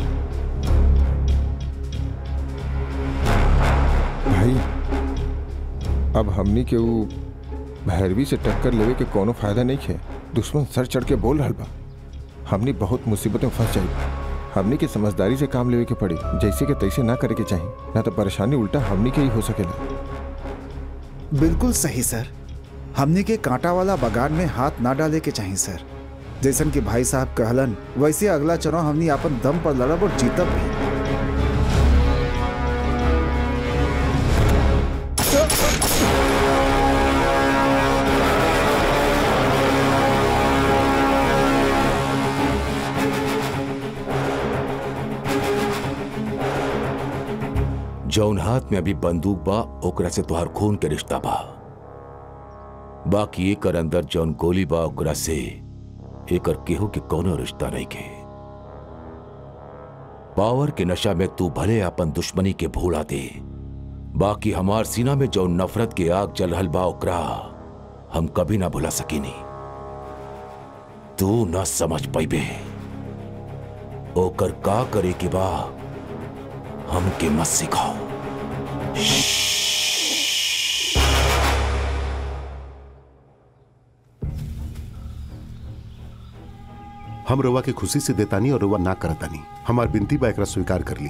भाई अब हमनी के ऊ भैरवी से टक्कर लेवे के कोनो फायदा नहीं है दुश्मन सर चढ़ के बोल रहल बा हमनी बहुत मुसीबत में फंस जाई हमनी के समझदारी से काम लेवे के पड़ी जैसे के तैसे ना करे के चाहिए ना तो परेशानी उल्टा हमनी के ही हो सकेला बिल्कुल सही सर हमने के कांटा वाला बगान में हाथ ना डाले के चाहिए सर जैसन कि भाई साहब कहलन वैसे अगला चुनाव हमने अपन दम पर लड़ब और जीतब भी जौन हाथ में अभी बंदूक बा ओकरा से तोहार खून के रिश्ता बा बाकी एकर अंदर जौन गोली बा ओकरा से एकर केहू के कोनो रिश्ता नहीं के पावर के नशा में तू भले अपन दुश्मनी के भूला दे बाकी हमार सीना में जौन नफरत के आग जल रहल बा ओकरा हम कभी ना भुला सकीनी तू ना समझ पैबे ओकर का करे के बा हमके मत सिखाओ हम रवा के खुशी से देतानी और रवा ना करतानी हमार बिनती बा एकरा स्वीकार कर ली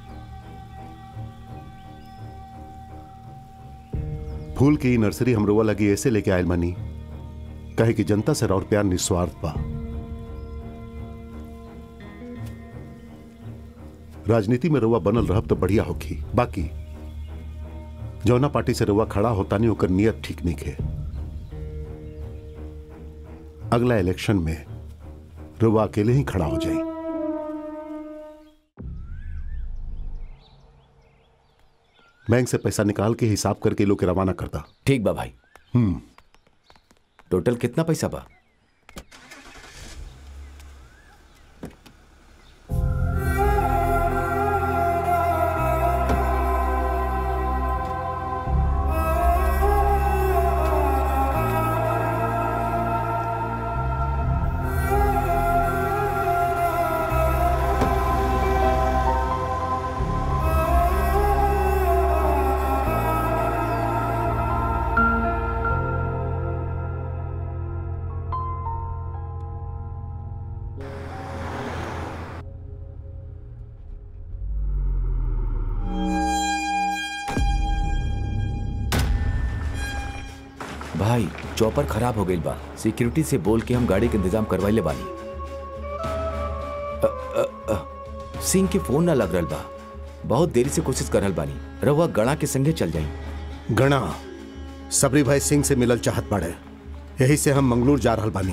फूल की ई नर्सरी हम रवा लगी ऐसे लेके आयल मनी कहे कि जनता से और प्यार निस्वार्थ बा राजनीति में रवा बनल रहब तो बढ़िया होगी बाकी जौना पार्टी से रवा खड़ा होता नहीं होकर नियत ठीक नहीं है अगला इलेक्शन में रवा अकेले ही खड़ा हो जाए बैंक से पैसा निकाल के हिसाब करके लोग के रवाना करता ठीक बा भाई हम्म टोटल कितना पैसा बा भाई चौपर खराब हो गई बा सिक्योरिटी से बोल के हम गाड़ी के इंतजाम करवाइले बानी अ, अ, अ, सिंह के फोन ना लग रहल बा बहुत देरी से कोशिश कर रहल बानी रहुआ गणा के संगे चल जाई गणा सबरी भाई सिंह से मिलल चाहत पड़े यही से हम मंगलूर जा रहल बानी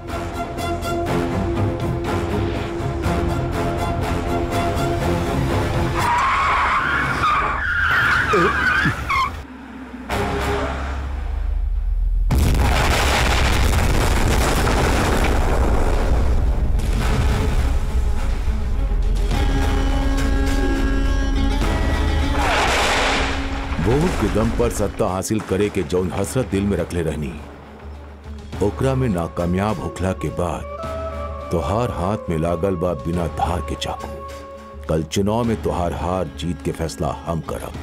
वोट के दम पर सत्ता हासिल करे के जौन हसरत दिल में रखले रहनी ओकरा में नाकामयाब होखला के बाद तोहार हाथ में लागल बा बिना धार के चाकू कल चुनाव में तोहार हार जीत के फैसला हम करब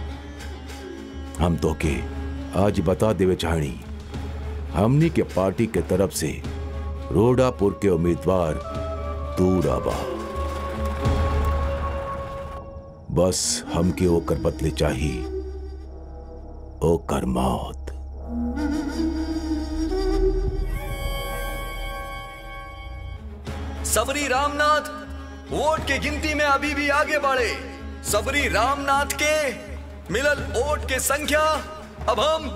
हम तो के आज बता देवे चाहनी हमनी के पार्टी के तरफ से रोडापुर के उम्मीदवार दूर आबा बस हमके ओकर बदले चाहिए ओकर मौत सबरी रामनाथ वोट के गिनती में अभी भी आगे बढ़े सबरी रामनाथ के मिलल वोट के संख्या अब हम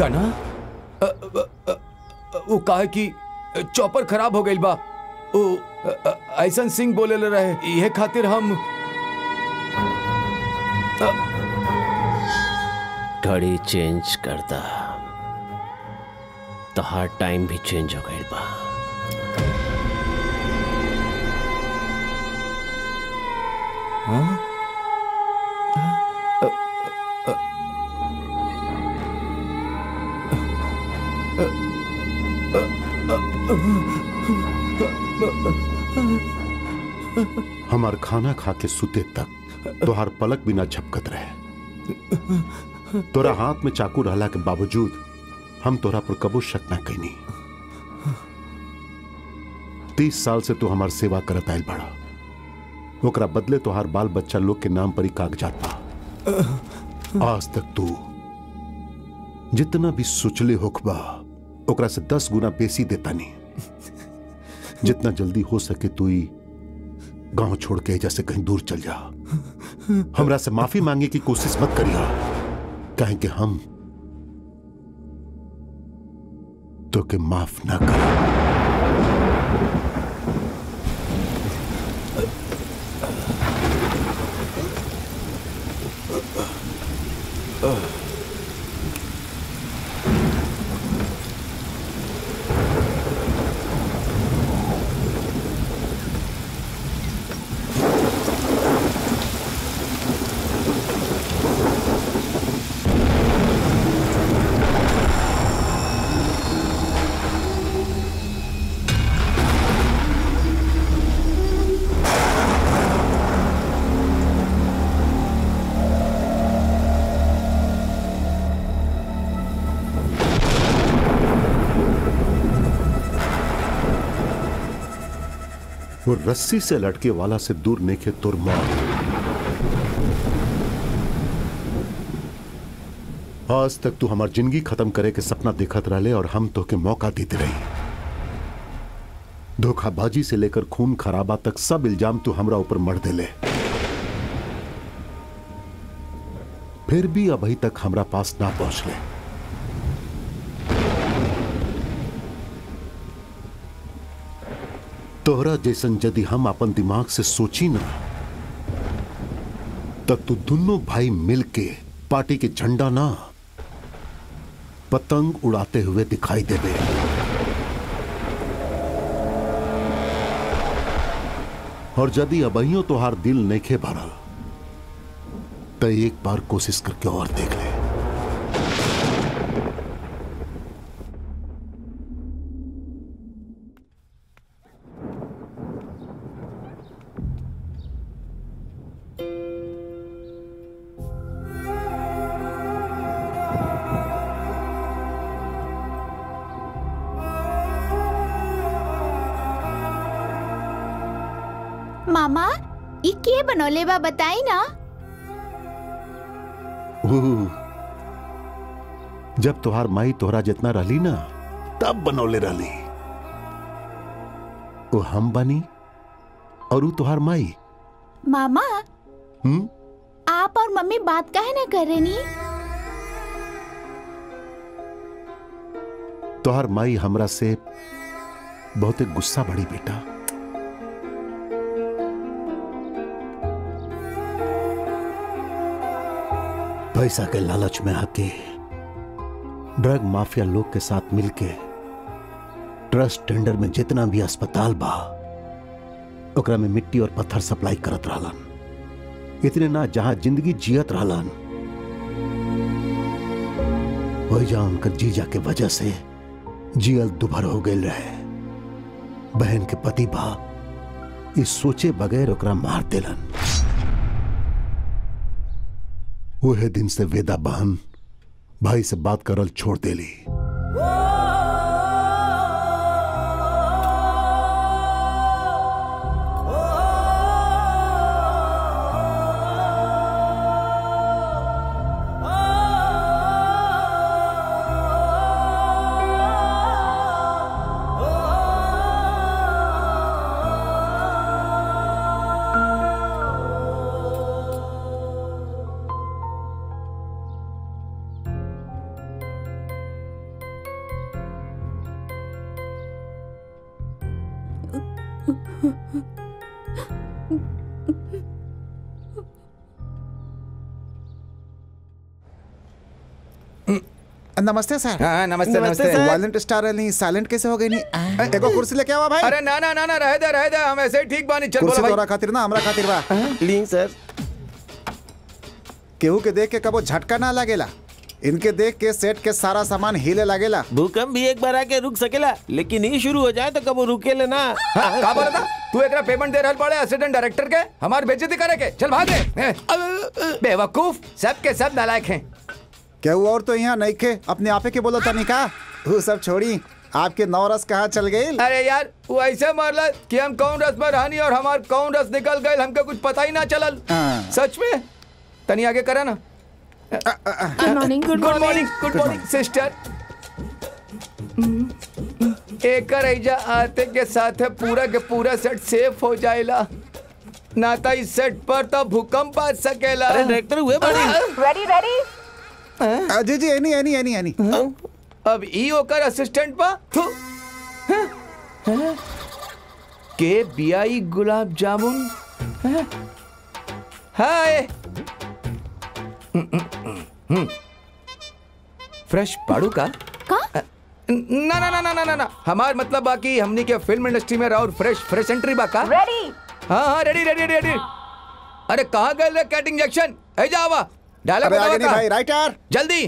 ना अ, अ, अ, अ, वो काहे कि चॉपर खराब हो गई बा वो अ, अ, ऐसन सिंह बोले ले रहे ये खातिर हम घड़ी चेंज करता तो हर टाइम भी चेंज हो गई बा हाँ? हमार खाना खा के सुते तक तोहार पलक बिना झपकत रहे तोरा हाथ में चाकू रहला के बावजूद हम तोरा पर कबो शक ना कैनी तीस साल से तू हमार सेवा करत आयल बड़ा ओकरा बदले तोहार बाल बच्चा लोग के नाम पर ही कागजात बा आज तक तू जितना भी सोचले होखबा ओकरा से दस गुना बेसी देता नहीं जितना जल्दी हो सके तू ही गांव छोड़ के जैसे कहीं दूर चल जा हमरा से माफी मांगे की कोशिश मत करिया कहें कि हम तो के माफ ना कर वो रस्सी से लटके वाला से दूर नेके तुर मौत आज तक तू हमार जिंदगी खत्म करे के सपना देखत रहले और हम तो के मौका देते रही धोखाबाजी से लेकर खून खराबा तक सब इल्जाम तू हमरा ऊपर मर देले फिर भी अभी तक हमरा पास ना पहुंचले तोहरा जैसन यदि हम अपन दिमाग से सोची ना तब तू दोनों भाई मिलके पार्टी के झंडा ना पतंग उड़ाते हुए दिखाई देवे और यदि अबहियों तोहार दिल नैखे भरल तो एक बार कोशिश करके और देख ले मामा ये के बनौले बा बताई ना ऊ, जब तोहार माई तोहरा जितना रहली ना तब बनौले रहली वो हम बनी और ऊ तोहार माई मामा हम्म आप और मम्मी बात काहे ना कर रहे नी तोहार माई हमरा से बहुते गुस्सा बड़ी बेटा पैसा के लालच में आके ड्रग माफिया लोग के साथ मिलके ट्रस्ट टेंडर में जितना भी अस्पताल बा ओकरा में मिट्टी और पत्थर सप्लाई करत रहलन इतने ना जहां जिंदगी जियत रहलन वही जहां उनकर जीजा के वजह से जियल दुभर हो गए रहे बहन के पति बा इस सोचे बगैर ओकरा मार देलन वह दिन से वेदा बहन भाई से बात करल छोड़ देली नमस्ते सर हाँ, नमस्ते, नमस्ते, नमस्ते। वायलेंट स्टार नहीं साइलेंट कैसे हो गई नहीं एगो कुर्सी लेके आवा भाई अरे ना ना ना ना रह दे रह दे हम ऐसे ही ठीक बानी चल कुर्सी बोलो तोरा भाई खातिर ना हमरा खातिर बा ली सर केहू के देख के कबो झटका ना लगेला इनके देख के सेट के सारा सामान हिले लगेला भूकंप भी एक बार आके रुक सकेला लेकिन ये शुरू हो जाए तो कब रुके लेना हाँ, का बोला था तू एकरा पेमेंट दे रहल पड़े असिस्टेंट डायरेक्टर के हमार बेइज्जती करे के चल भाग रे बेवकूफ सब के सब नालायक हैं केहू और तो यहाँ नहीं खे अपने आपे के बोलो तनी का वो सब छोड़ी आपके नौ रस कहाँ चल गई अरे यार वो ऐसे मारला कि हम कौन रस में रहनी और हमार कौन रस निकल गए हमके कुछ पता ही ना चलल हाँ। सच में तनी आगे करा ना good morning good morning good morning sister एकर ऐजा आते के साथ पूरा के पूरा सेट सेफ हो जाएला नाता इस सेट पर तो भूकंप आ सकेला अरे डायरेक्टर हुए बड़ी रेडी रेडी आ, जी जी एनी एनी एनी एनी अब ई ओकर असिस्टेंट पा थू हाँ? हाँ? के बियाई गुलाब जामुन हाँ? हाय फ्रेश पाड़ू का का ना ना ना ना ना ना ना हमार मतलब बाकी हमनी के फिल्म इंडस्ट्री में और फ्रेश फ्रेश एंट्री बाका रेडी हाँ हाँ रेडी रेडी रेडी अरे कहाँ गए रे कैट इंजेक्शन है जावा डायलॉग अरे आगे बतावा नहीं का? भाई राइटर जल्दी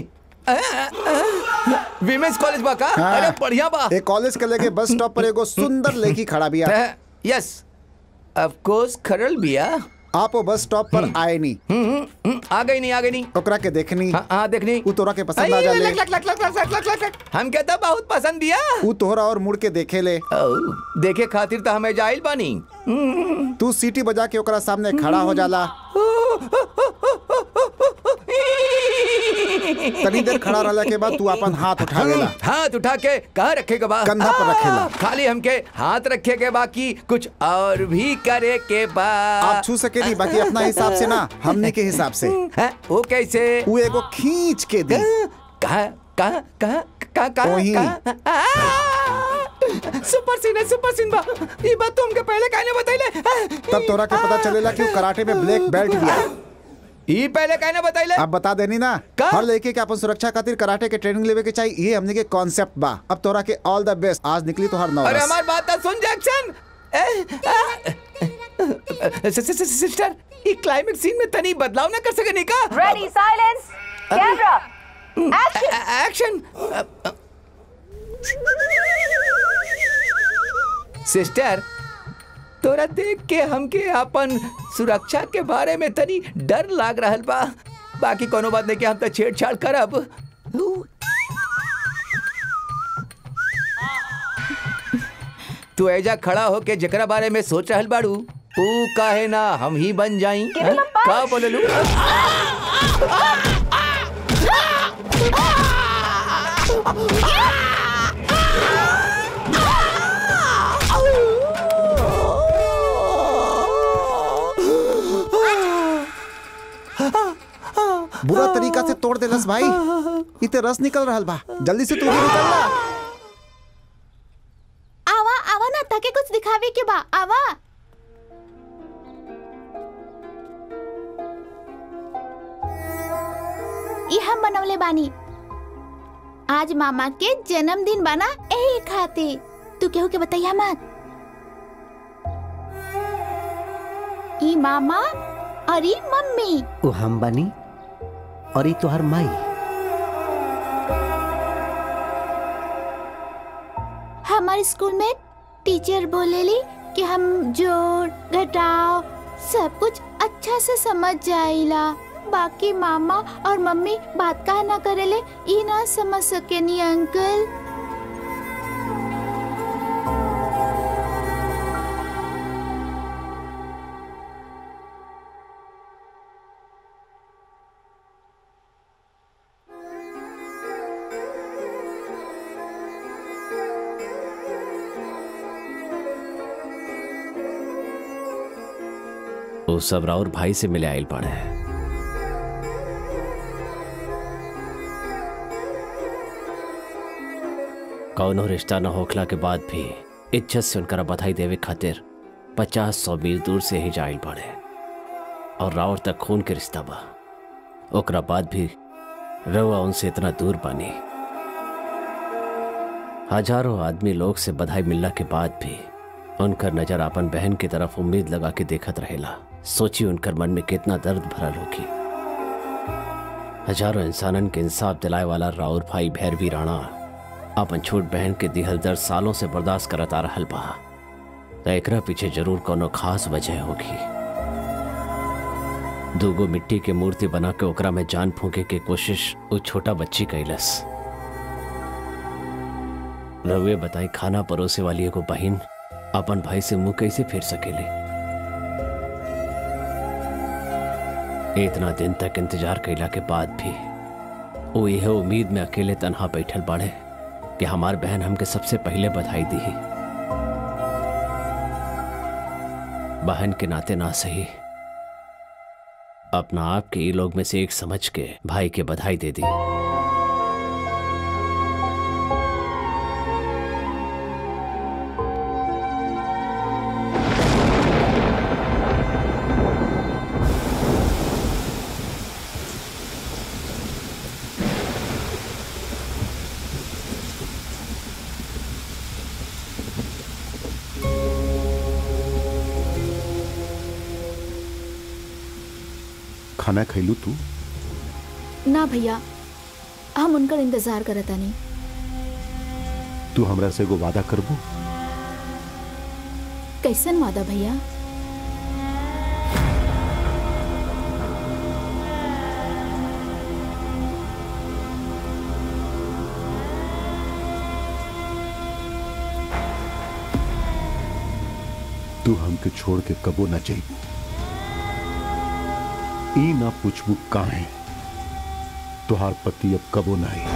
विमेंस कॉलेज बा का हाँ। अरे बढ़िया बा एक कॉलेज के लेके बस स्टॉप पर एगो सुंदर लड़की खड़ा बिया यस ऑफ कोर्स खरल बिया आप वो बस स्टॉप पर आए नहीं आ गई नहीं आ गई नहीं ओकरा के देखनी हाँ हाँ देखनी ऊ तोरा के पसंद आ आई, जाले luck, luck, luck, luck, luck, luck, luck, luck, luck. हम कहता बहुत पसंद दिया ऊ तोहरा और मुड़ के देखे ले देखे खातिर तो हमें जाइल बानी तू सीटी बजा के ओकरा सामने खड़ा हो जाला तनी देर खड़ा रहला के बाद तू अपन हाथ उठा लेला हाथ उठा के कहाँ रखेगा बा कंधा पर रखेला। खाली हमके हाथ रखे के बाकी कुछ और भी करे के बा आप छू सके नहीं बाकी अपना हिसाब से ना हमने के हिसाब से हैं? वो कैसे वो एगो खींच के दी कहा कहा कहा कहा कहा वहीं। सुपर सीन है सुपर सीन बा ये बात तो हमके पहले कहने बताइले तब तोरा के पता चलेला कि वो कराटे में ब्लैक बेल्ट दिया ये पहले कहने बताइले अब बता देनी ना हर लड़के के अपन सुरक्षा खातिर कराटे के ट्रेनिंग लेवे के चाहिए ये हमने के कॉन्सेप्ट बा अब तोरा के ऑल द बेस्ट आज निकली तो हर नौ अरे हमारी बात तो सुन जैक्सन सिस्टर ये क्लाइमेक्स सीन में तनी बदलाव ना कर सके निका ready silence camera action sister तोरा देख के हमके अपन सुरक्षा के बारे में तनी डर लाग रहल बा बाकी कोनो बात नहीं कि हम तो छेड़छाड़ करब तू ऐजा खड़ा होके जेकरा बारे में सोच रहल बाड़ू ऊ काहे ना हम ही बन जाई हैं? का बोललू बुरा तरीका से तोड़ देलस भाई इते रस निकल रहल बा जल्दी से तू भी निकल ला आवा आवा ना ताके कुछ दिखावे के बा आवा ई हम बनवले बानी आज मामा के जन्मदिन बना यही खातिर तू केहू के बताइया मत ई मामा और ई मम्मी वो हम बनी और ये तोहर माई हमारे स्कूल में टीचर बोलेली कि हम जोड़ घटाव सब कुछ अच्छा से समझ जाइला बाकी मामा और मम्मी बात का ना करेले ई ना समझ सके नी अंकल वो सब राउर भाई से मिले आयल पड़े कौनो रिश्ता न होखला के बाद भी इज्जत से उनकरा बधाई देवे खातिर पचास सौ मील दूर से ही जाइल पड़े और रावर तक खून के रिश्ता बा ओकरा बाद भी रवा उनसे इतना दूर बानी हजारों आदमी लोग से बधाई मिलला के बाद भी उनकर नजर अपन बहन की तरफ उम्मीद लगा के देखत रहेला सोची उनकर मन में कितना दर्द भरल होगी हजारों इंसानन के इंसाफ दिलाए वाला राउर भाई भैरवी राणा अपन छोट बहन के दिहल दर्द सालों से बर्दाश्त करत आ रहल बा त एकरा पीछे जरूर कोनो खास वजह होगी दूगो मिट्टी के मूर्ति बना के ओकरा में जान फूके के कोशिश वो छोटा बच्ची कैलस रउए बताई खाना परोसे वाली एगो बहिन अपन भाई से मुंह कैसे फेर सकेली इतना दिन तक इंतजार कैला के बाद भी वो यह उम्मीद में अकेले तनहा बैठल बाड़े कि हमार बहन हमके सबसे पहले बधाई दी बहन के नाते ना सही अपना आप के ये लोग में से एक समझ के भाई के बधाई दे दी खाना खैलू तू ना भैया हम उनकर इंतजार करता नहीं तू हमरा से एगो वादा करबू कैसन वादा भैया तू हमके छोड़ के कबो ना जाइबू ई ना पूछबू काहे तुहार पति अब कबो ना आई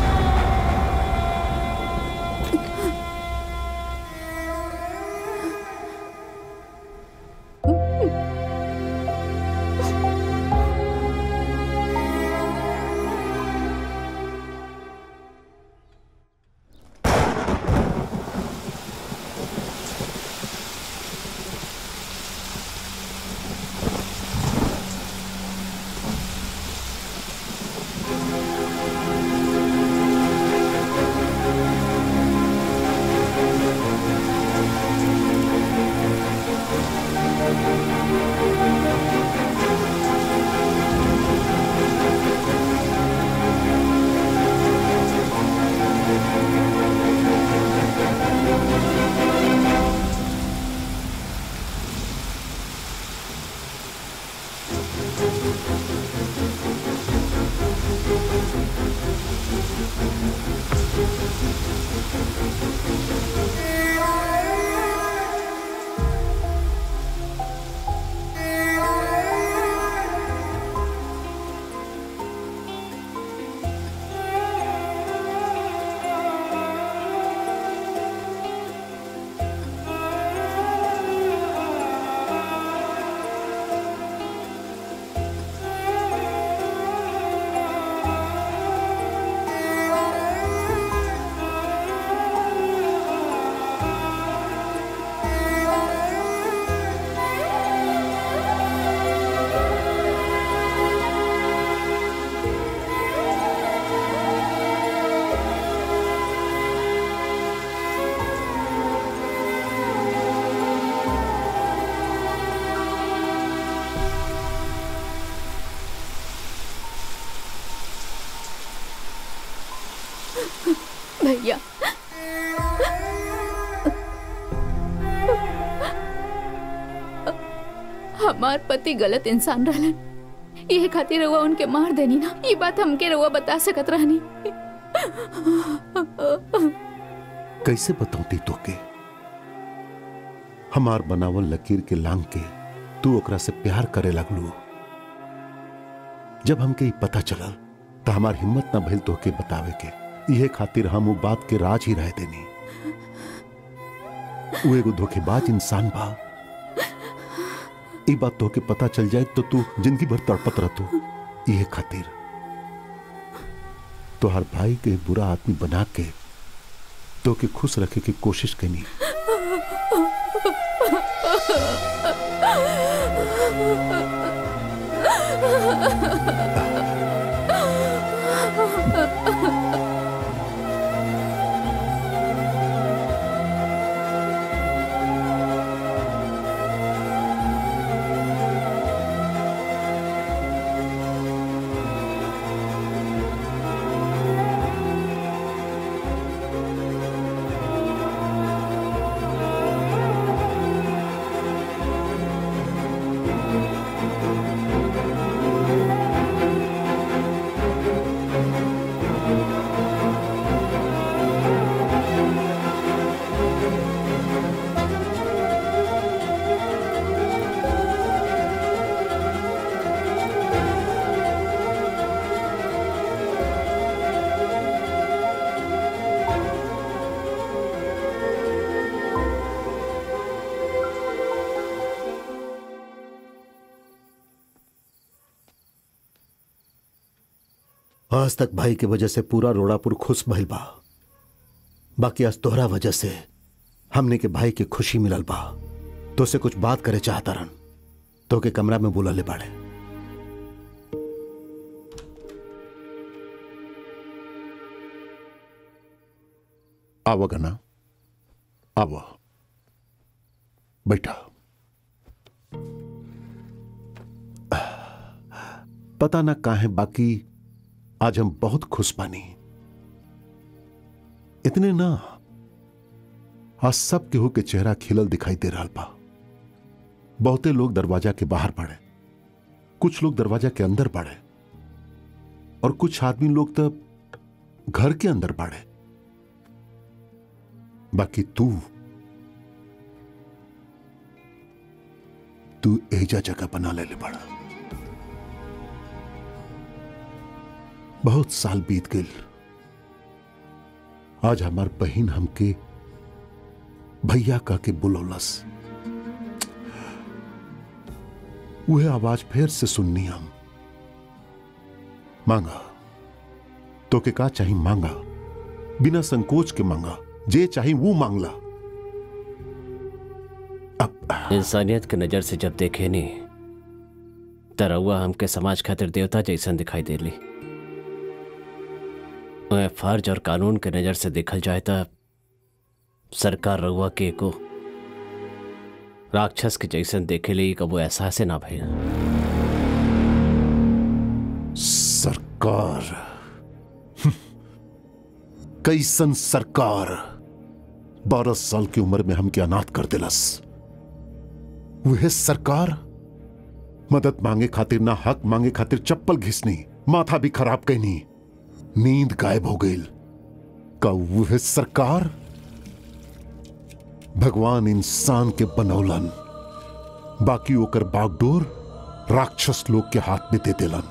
भैया हमार पति गलत इंसान रहलन ये खातिर रउआ उनके मार देनी ना ये बात हमके रउआ बता सकत रहनी कैसे बताऊती तोके हमार बनावल लकीर के लांग के तू ओकरा से प्यार करे लगलू जब हमके ई पता चलल तो हमार हिम्मत ना भइल तोके बतावे के इहे खातिर हम वो बात के राज ही रह देनी वो एगो धोखेबाज इंसान बा ई बात तोके पता चल जाए तो तू जिंदगी भर तड़पत रहतू इहे खातिर तोहर भाई के बुरा आदमी बना के तोके खुश रखे की कोशिश कनी आज तक भाई के वजह से पूरा रोड़ापुर खुश भइल बा बाकी आज तोहरा वजह से हमने के भाई के खुशी मिलल बा तो से कुछ बात करे चाहता रन तो के कमरा में बुला ले बाड़े आवा गना आवा बैठा पता ना काहे बाकी आज हम बहुत खुश बानी इतने ना आज सब केहू के चेहरा खिलल दिखाई दे रहा बा बहुते लोग दरवाजा के बाहर पड़े कुछ लोग दरवाजा के अंदर पड़े और कुछ आदमी लोग तो घर के अंदर पड़े बाकी तू तू एजा जगह बना ले ले बड़ा बहुत साल बीत गए आज हमार बहन हमके भैया का के बुलौलस वह आवाज फिर से सुननी हम मांगा तो के का चाहिए मांगा बिना संकोच के मांगा जे चाहिए वो मांगला इंसानियत के नजर से जब देखे नी तरहुआ हमके समाज खातिर देवता जैसन दिखाई देली मैं फर्ज और कानून के नजर से देखल जाए तो सरकार रउआ के को राक्षस के जैसन देखे ली कबो एहसास ना भइल सरकार कैसन सरकार बारह साल की उम्र में हमके अनाथ कर दिलस वह सरकार मदद मांगे खातिर ना हक मांगे खातिर चप्पल घिसनी माथा भी खराब कैनी नींद गायब हो गई का वह सरकार भगवान इंसान के बनौलन बाकी ओकर बागडोर राक्षस लोग के हाथ में दे दिलन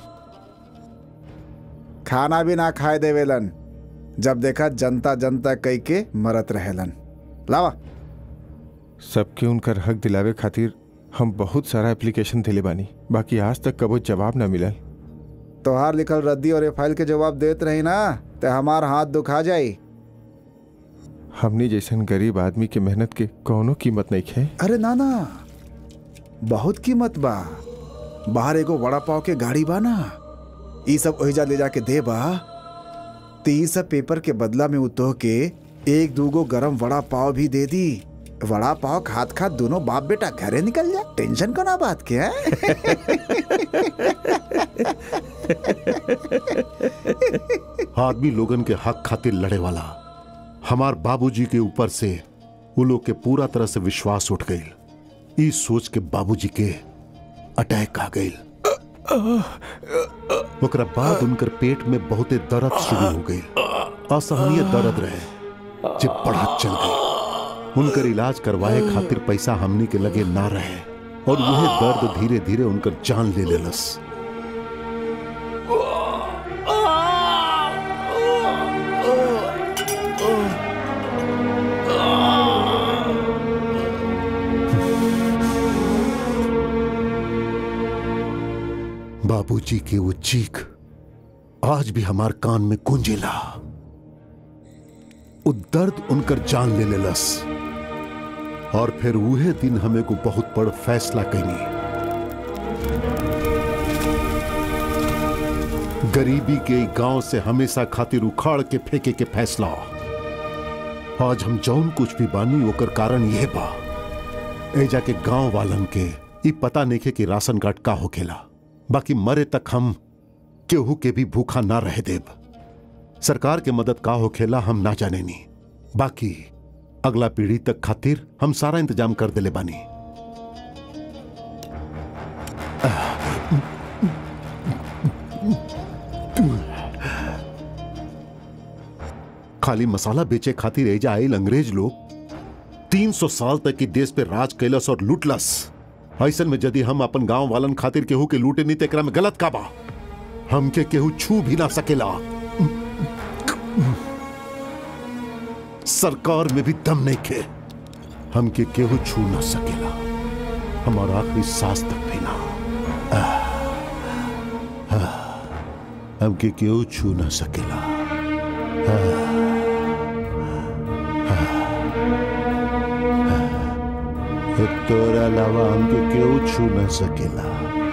खाना भी ना खाए देवेलन जब देखा जनता जनता कई के मरत रहेलन लावा सबके उनकर हक दिलावे खातिर हम बहुत सारा एप्लीकेशन दिले बानी बाकी आज तक कबो जवाब ना मिलल तोहार लिखल रद्दी और ये फाइल के जवाब देत रही ना ते हमार हाथ दुखा जाई हमनी जैसन गरीब आदमी के मेहनत के कौनो कीमत नहीं खे अरे ना ना बहुत कीमत बा बाहर एगो वड़ा पाव के गाड़ी बा ना ई सब ओहिजा ले जाके दे बा तो ई सब पेपर के बदला में उतो के एक दूगो गरम वड़ा पाव भी दे दी वड़ा पाव खात खात दोनों बाप बेटा घरे निकल जा टेंशन को ना बात के आदमी लोगन के हक खातिर लड़े वाला हमार बाबूजी के ऊपर से वो लोग के पूरा तरह से विश्वास उठ गई इस सोच के बाबूजी के अटैक आ गई ओकरा बाद उनकर पेट में बहुते दर्द शुरू हो गई असहनीय दर्द रहे जे बढ़त चल गई उनकर इलाज करवाए खातिर पैसा हमनी के लगे ना रहे और वह दर्द धीरे धीरे उनकर जान ले लेलस बाबूजी के वो चीख आज भी हमार कान में गूंजेला वो दर्द उनकर जान ले लेलस और फिर उहे दिन हमें को बहुत बड़ फैसला कैनी गरीबी के गांव से हमेशा खातिर उखाड़ के फेंके के फैसला आज हम जौन कुछ भी बानी ओकर कारण यह बा एजा के गांव वालन के ई पता नहीं कि राशन कार्ड का होखेला बाकी मरे तक हम केहू के भी भूखा ना रह देब सरकार के मदद का होखेला हम ना जाने नी बाकी अगला पीढ़ी तक खातिर हम सारा इंतजाम कर देले बानी खाली मसाला बेचे खातिर एजा आयल अंग्रेज लोग 300 साल तक की देश पे राज कैलस और लूटलस ऐसन में यदि हम अपन गांव वालन खातिर केहू के लूटे नहीं तेकरा में गलत का बा हमके केहू छू भी ना सकेला सरकार में भी दम नहीं खे हमके केहू छू ना सकेला हमारा आखिरी सांस तक भी ना आह, आह, हमके केहू छू ना सकेला आह, आह, तोरा अलावा हमके केहू छू ना सकेला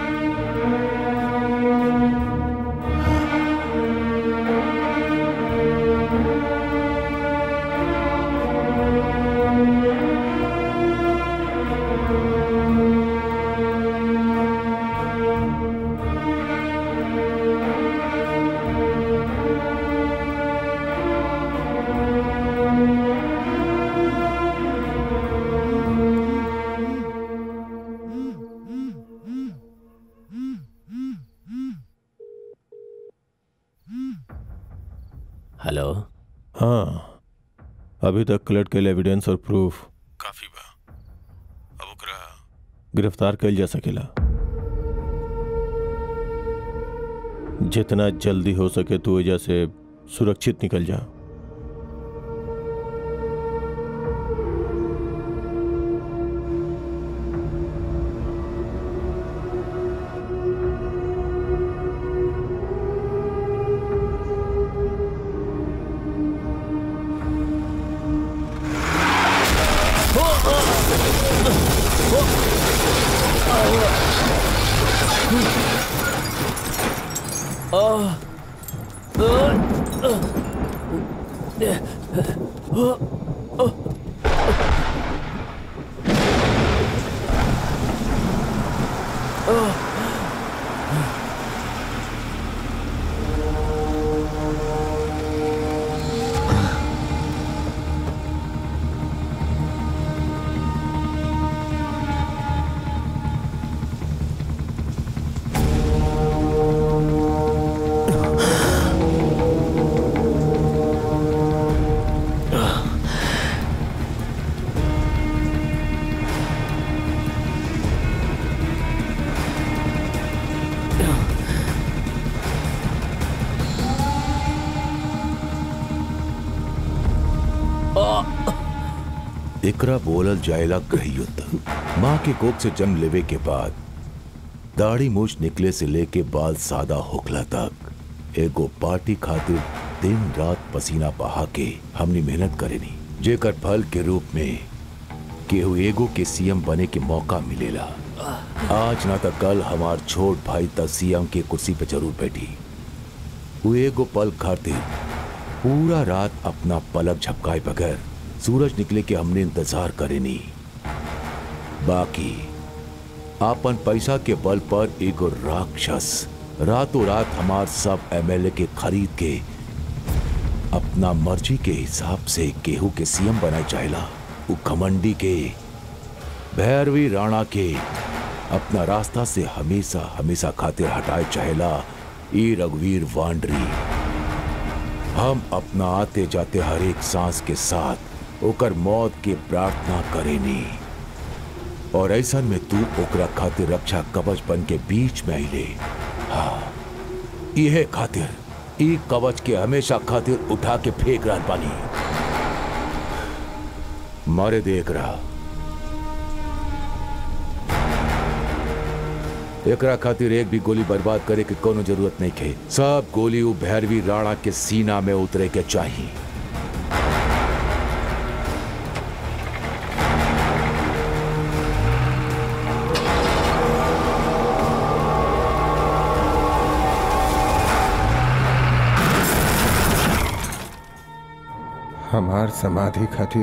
हेलो हाँ अभी तक कलेक्ट कैल एविडेंस और प्रूफ काफी बा अब ओकरा गिरफ्तार कैल जा सकेला जितना जल्दी हो सके तू वजह से सुरक्षित निकल जा एकरा बोलल जायला गृह युद्ध माँ के कोख से जन्म लेवे के बाद दाढ़ी मूछ निकले से लेके बाल सादा होखला तक एगो पार्टी खातिर दिन रात पसीना बहा के हमनी मेहनत करेनी जेकर फल के रूप में केहू एगो के सीएम बने के मौका मिलेला आज ना तो कल हमार छोट भाई तक सीएम के कुर्सी पे जरूर बैठी वो एगो पल खातिर पूरा रात अपना पलक झपकाए बगैर सूरज निकले के हमने इंतजार करे नी बाकी आपन पैसा के बल पर एगो राक्षस रातों रात हमार सब एमएलए के खरीद के अपना मर्जी के हिसाब से केहू के सीएम बनाए चाहेला उ घमंडी के भैरवी राणा के अपना रास्ता से हमेशा हमेशा खातिर हटाए चाहेला ई रघुवीर वांडरी हम अपना आते जाते हर एक सांस के साथ ओकर मौत के प्रार्थना करेनी और ऐसा में तू ओकरा खातिर रक्षा कवच बन के बीच में आइले हाँ यह खातिर ई कवच के हमेशा खातिर उठा के फेंक रहा पानी मारे देख रहा एकरा खातिर एक भी गोली बर्बाद करे के कोनो जरूरत नहीं खे सब गोली उ भैरवी राणा के सीना में उतरे के चाहिए हमार समाधि खातिर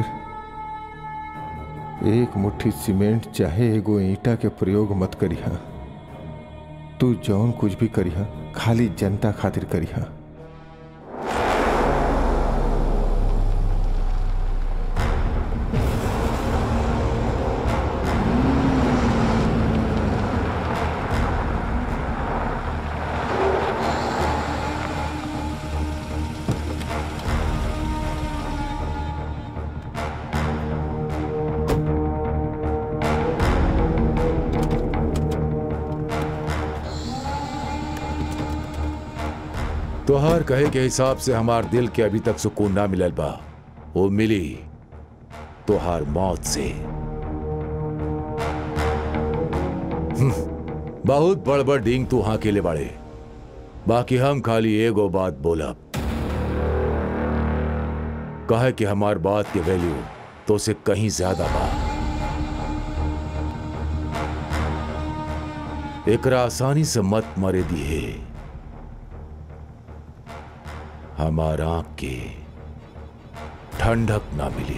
एक मुट्ठी सीमेंट चाहे एगो ईंटा के प्रयोग मत करिहा तू जौन कुछ भी करिहा खाली जनता खातिर करिहा तोहार कहे के हिसाब से हमार दिल के अभी तक सुकून ना मिलल बा वो मिली तोहार मौत से हम्म, बहुत बड़ बड़ डींग तू हाँ के ले बाड़े बाकी हम खाली एगो बात बोलब कहे कि हमार बात के वैल्यू तो से कहीं ज्यादा बा एकरा आसानी से मत मरे दिए हमार आंख के ठंडक ना मिली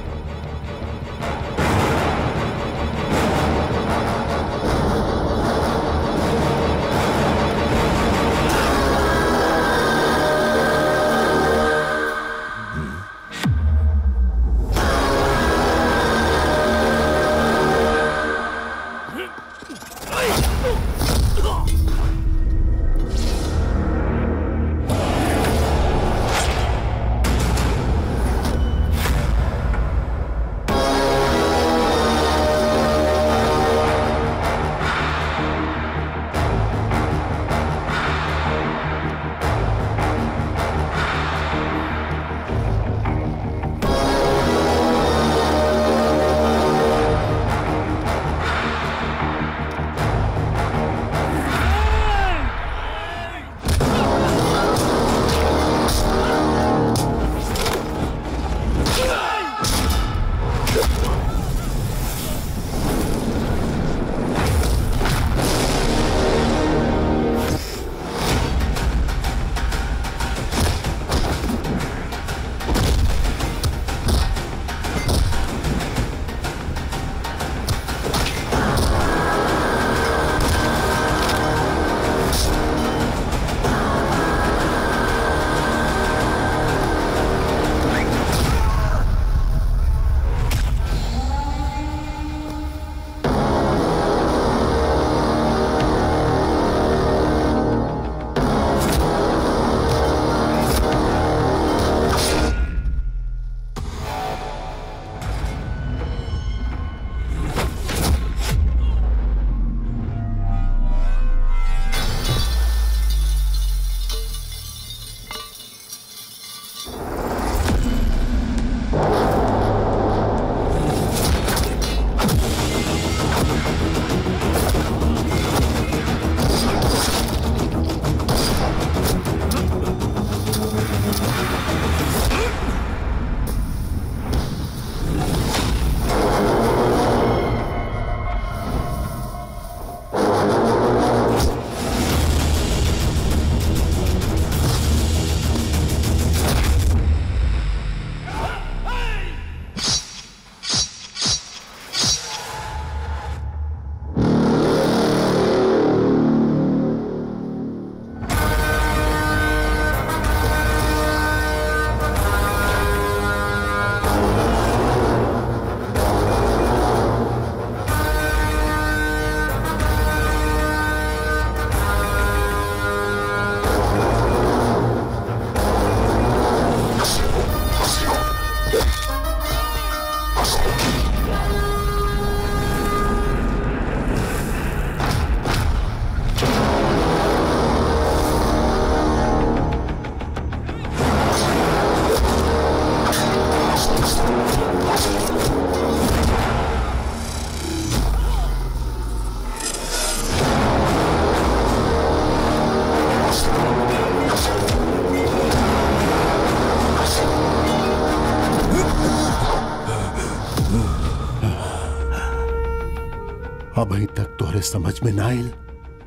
अभी तक तोहरे समझ में ना आयल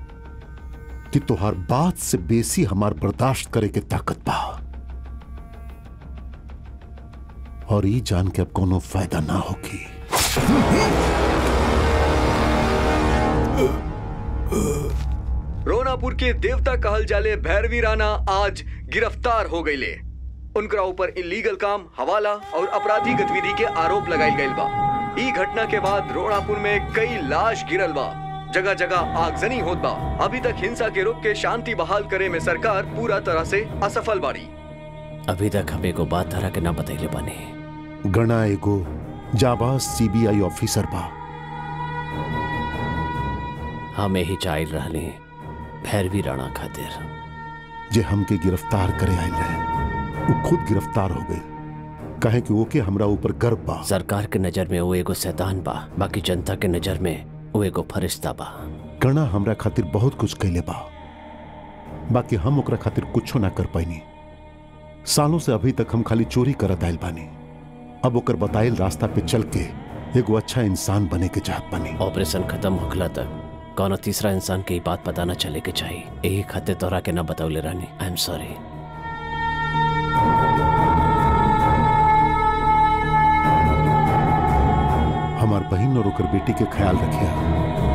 कि तोहार बात से बेसी हमार बर्दाश्त करे के ताकत बा और ई जान के अब कोनो फायदा ना होगी रोनापुर के देवता कहल जाले भैरवी राणा आज गिरफ्तार हो गईले उनकरा ऊपर इलीगल काम हवाला और अपराधी गतिविधि के आरोप लगाई गईल बा ई घटना के बाद रोनापुर में कई लाश गिरल बा जगह जगह आगजनी होत बा अभी तक हिंसा के रोक के शांति बहाल करे में सरकार पूरा तरह से असफल बाड़ी अभी तक हमें को बात धरा के ना बतैले बने गणा एगो जाबाज सीबीआई ऑफिसर बा हमें ही चाइल रहले भैरवी राणा खातिर जे हमके गिरफ्तार करे आयल रहे वो खुद गिरफ्तार हो गए कहे कि ओके हमरा ऊपर गर्व बा सरकार के नजर में वो एगो शैतान बा बाकी जनता के नजर में वो एगो फरिश्ता बा गणा हमरा खातिर बहुत कुछ कैले बा बाकी हम ओकरा खातिर कुछो ना कर पाइनी सालों से अभी तक हम खाली चोरी करत आयल बानी अब ओकर बताइल रास्ता पे चल के एगो अच्छा इंसान बने के चाहत बानी ऑपरेशन खत्म होखला तक कौनो तीसरा इंसान के ई बात पता ना चले के चाहिए यही खातिर तोरा के ना बतौले रानी आई एम सॉरी हमार बहन और ओकर बेटी के ख्याल रखिया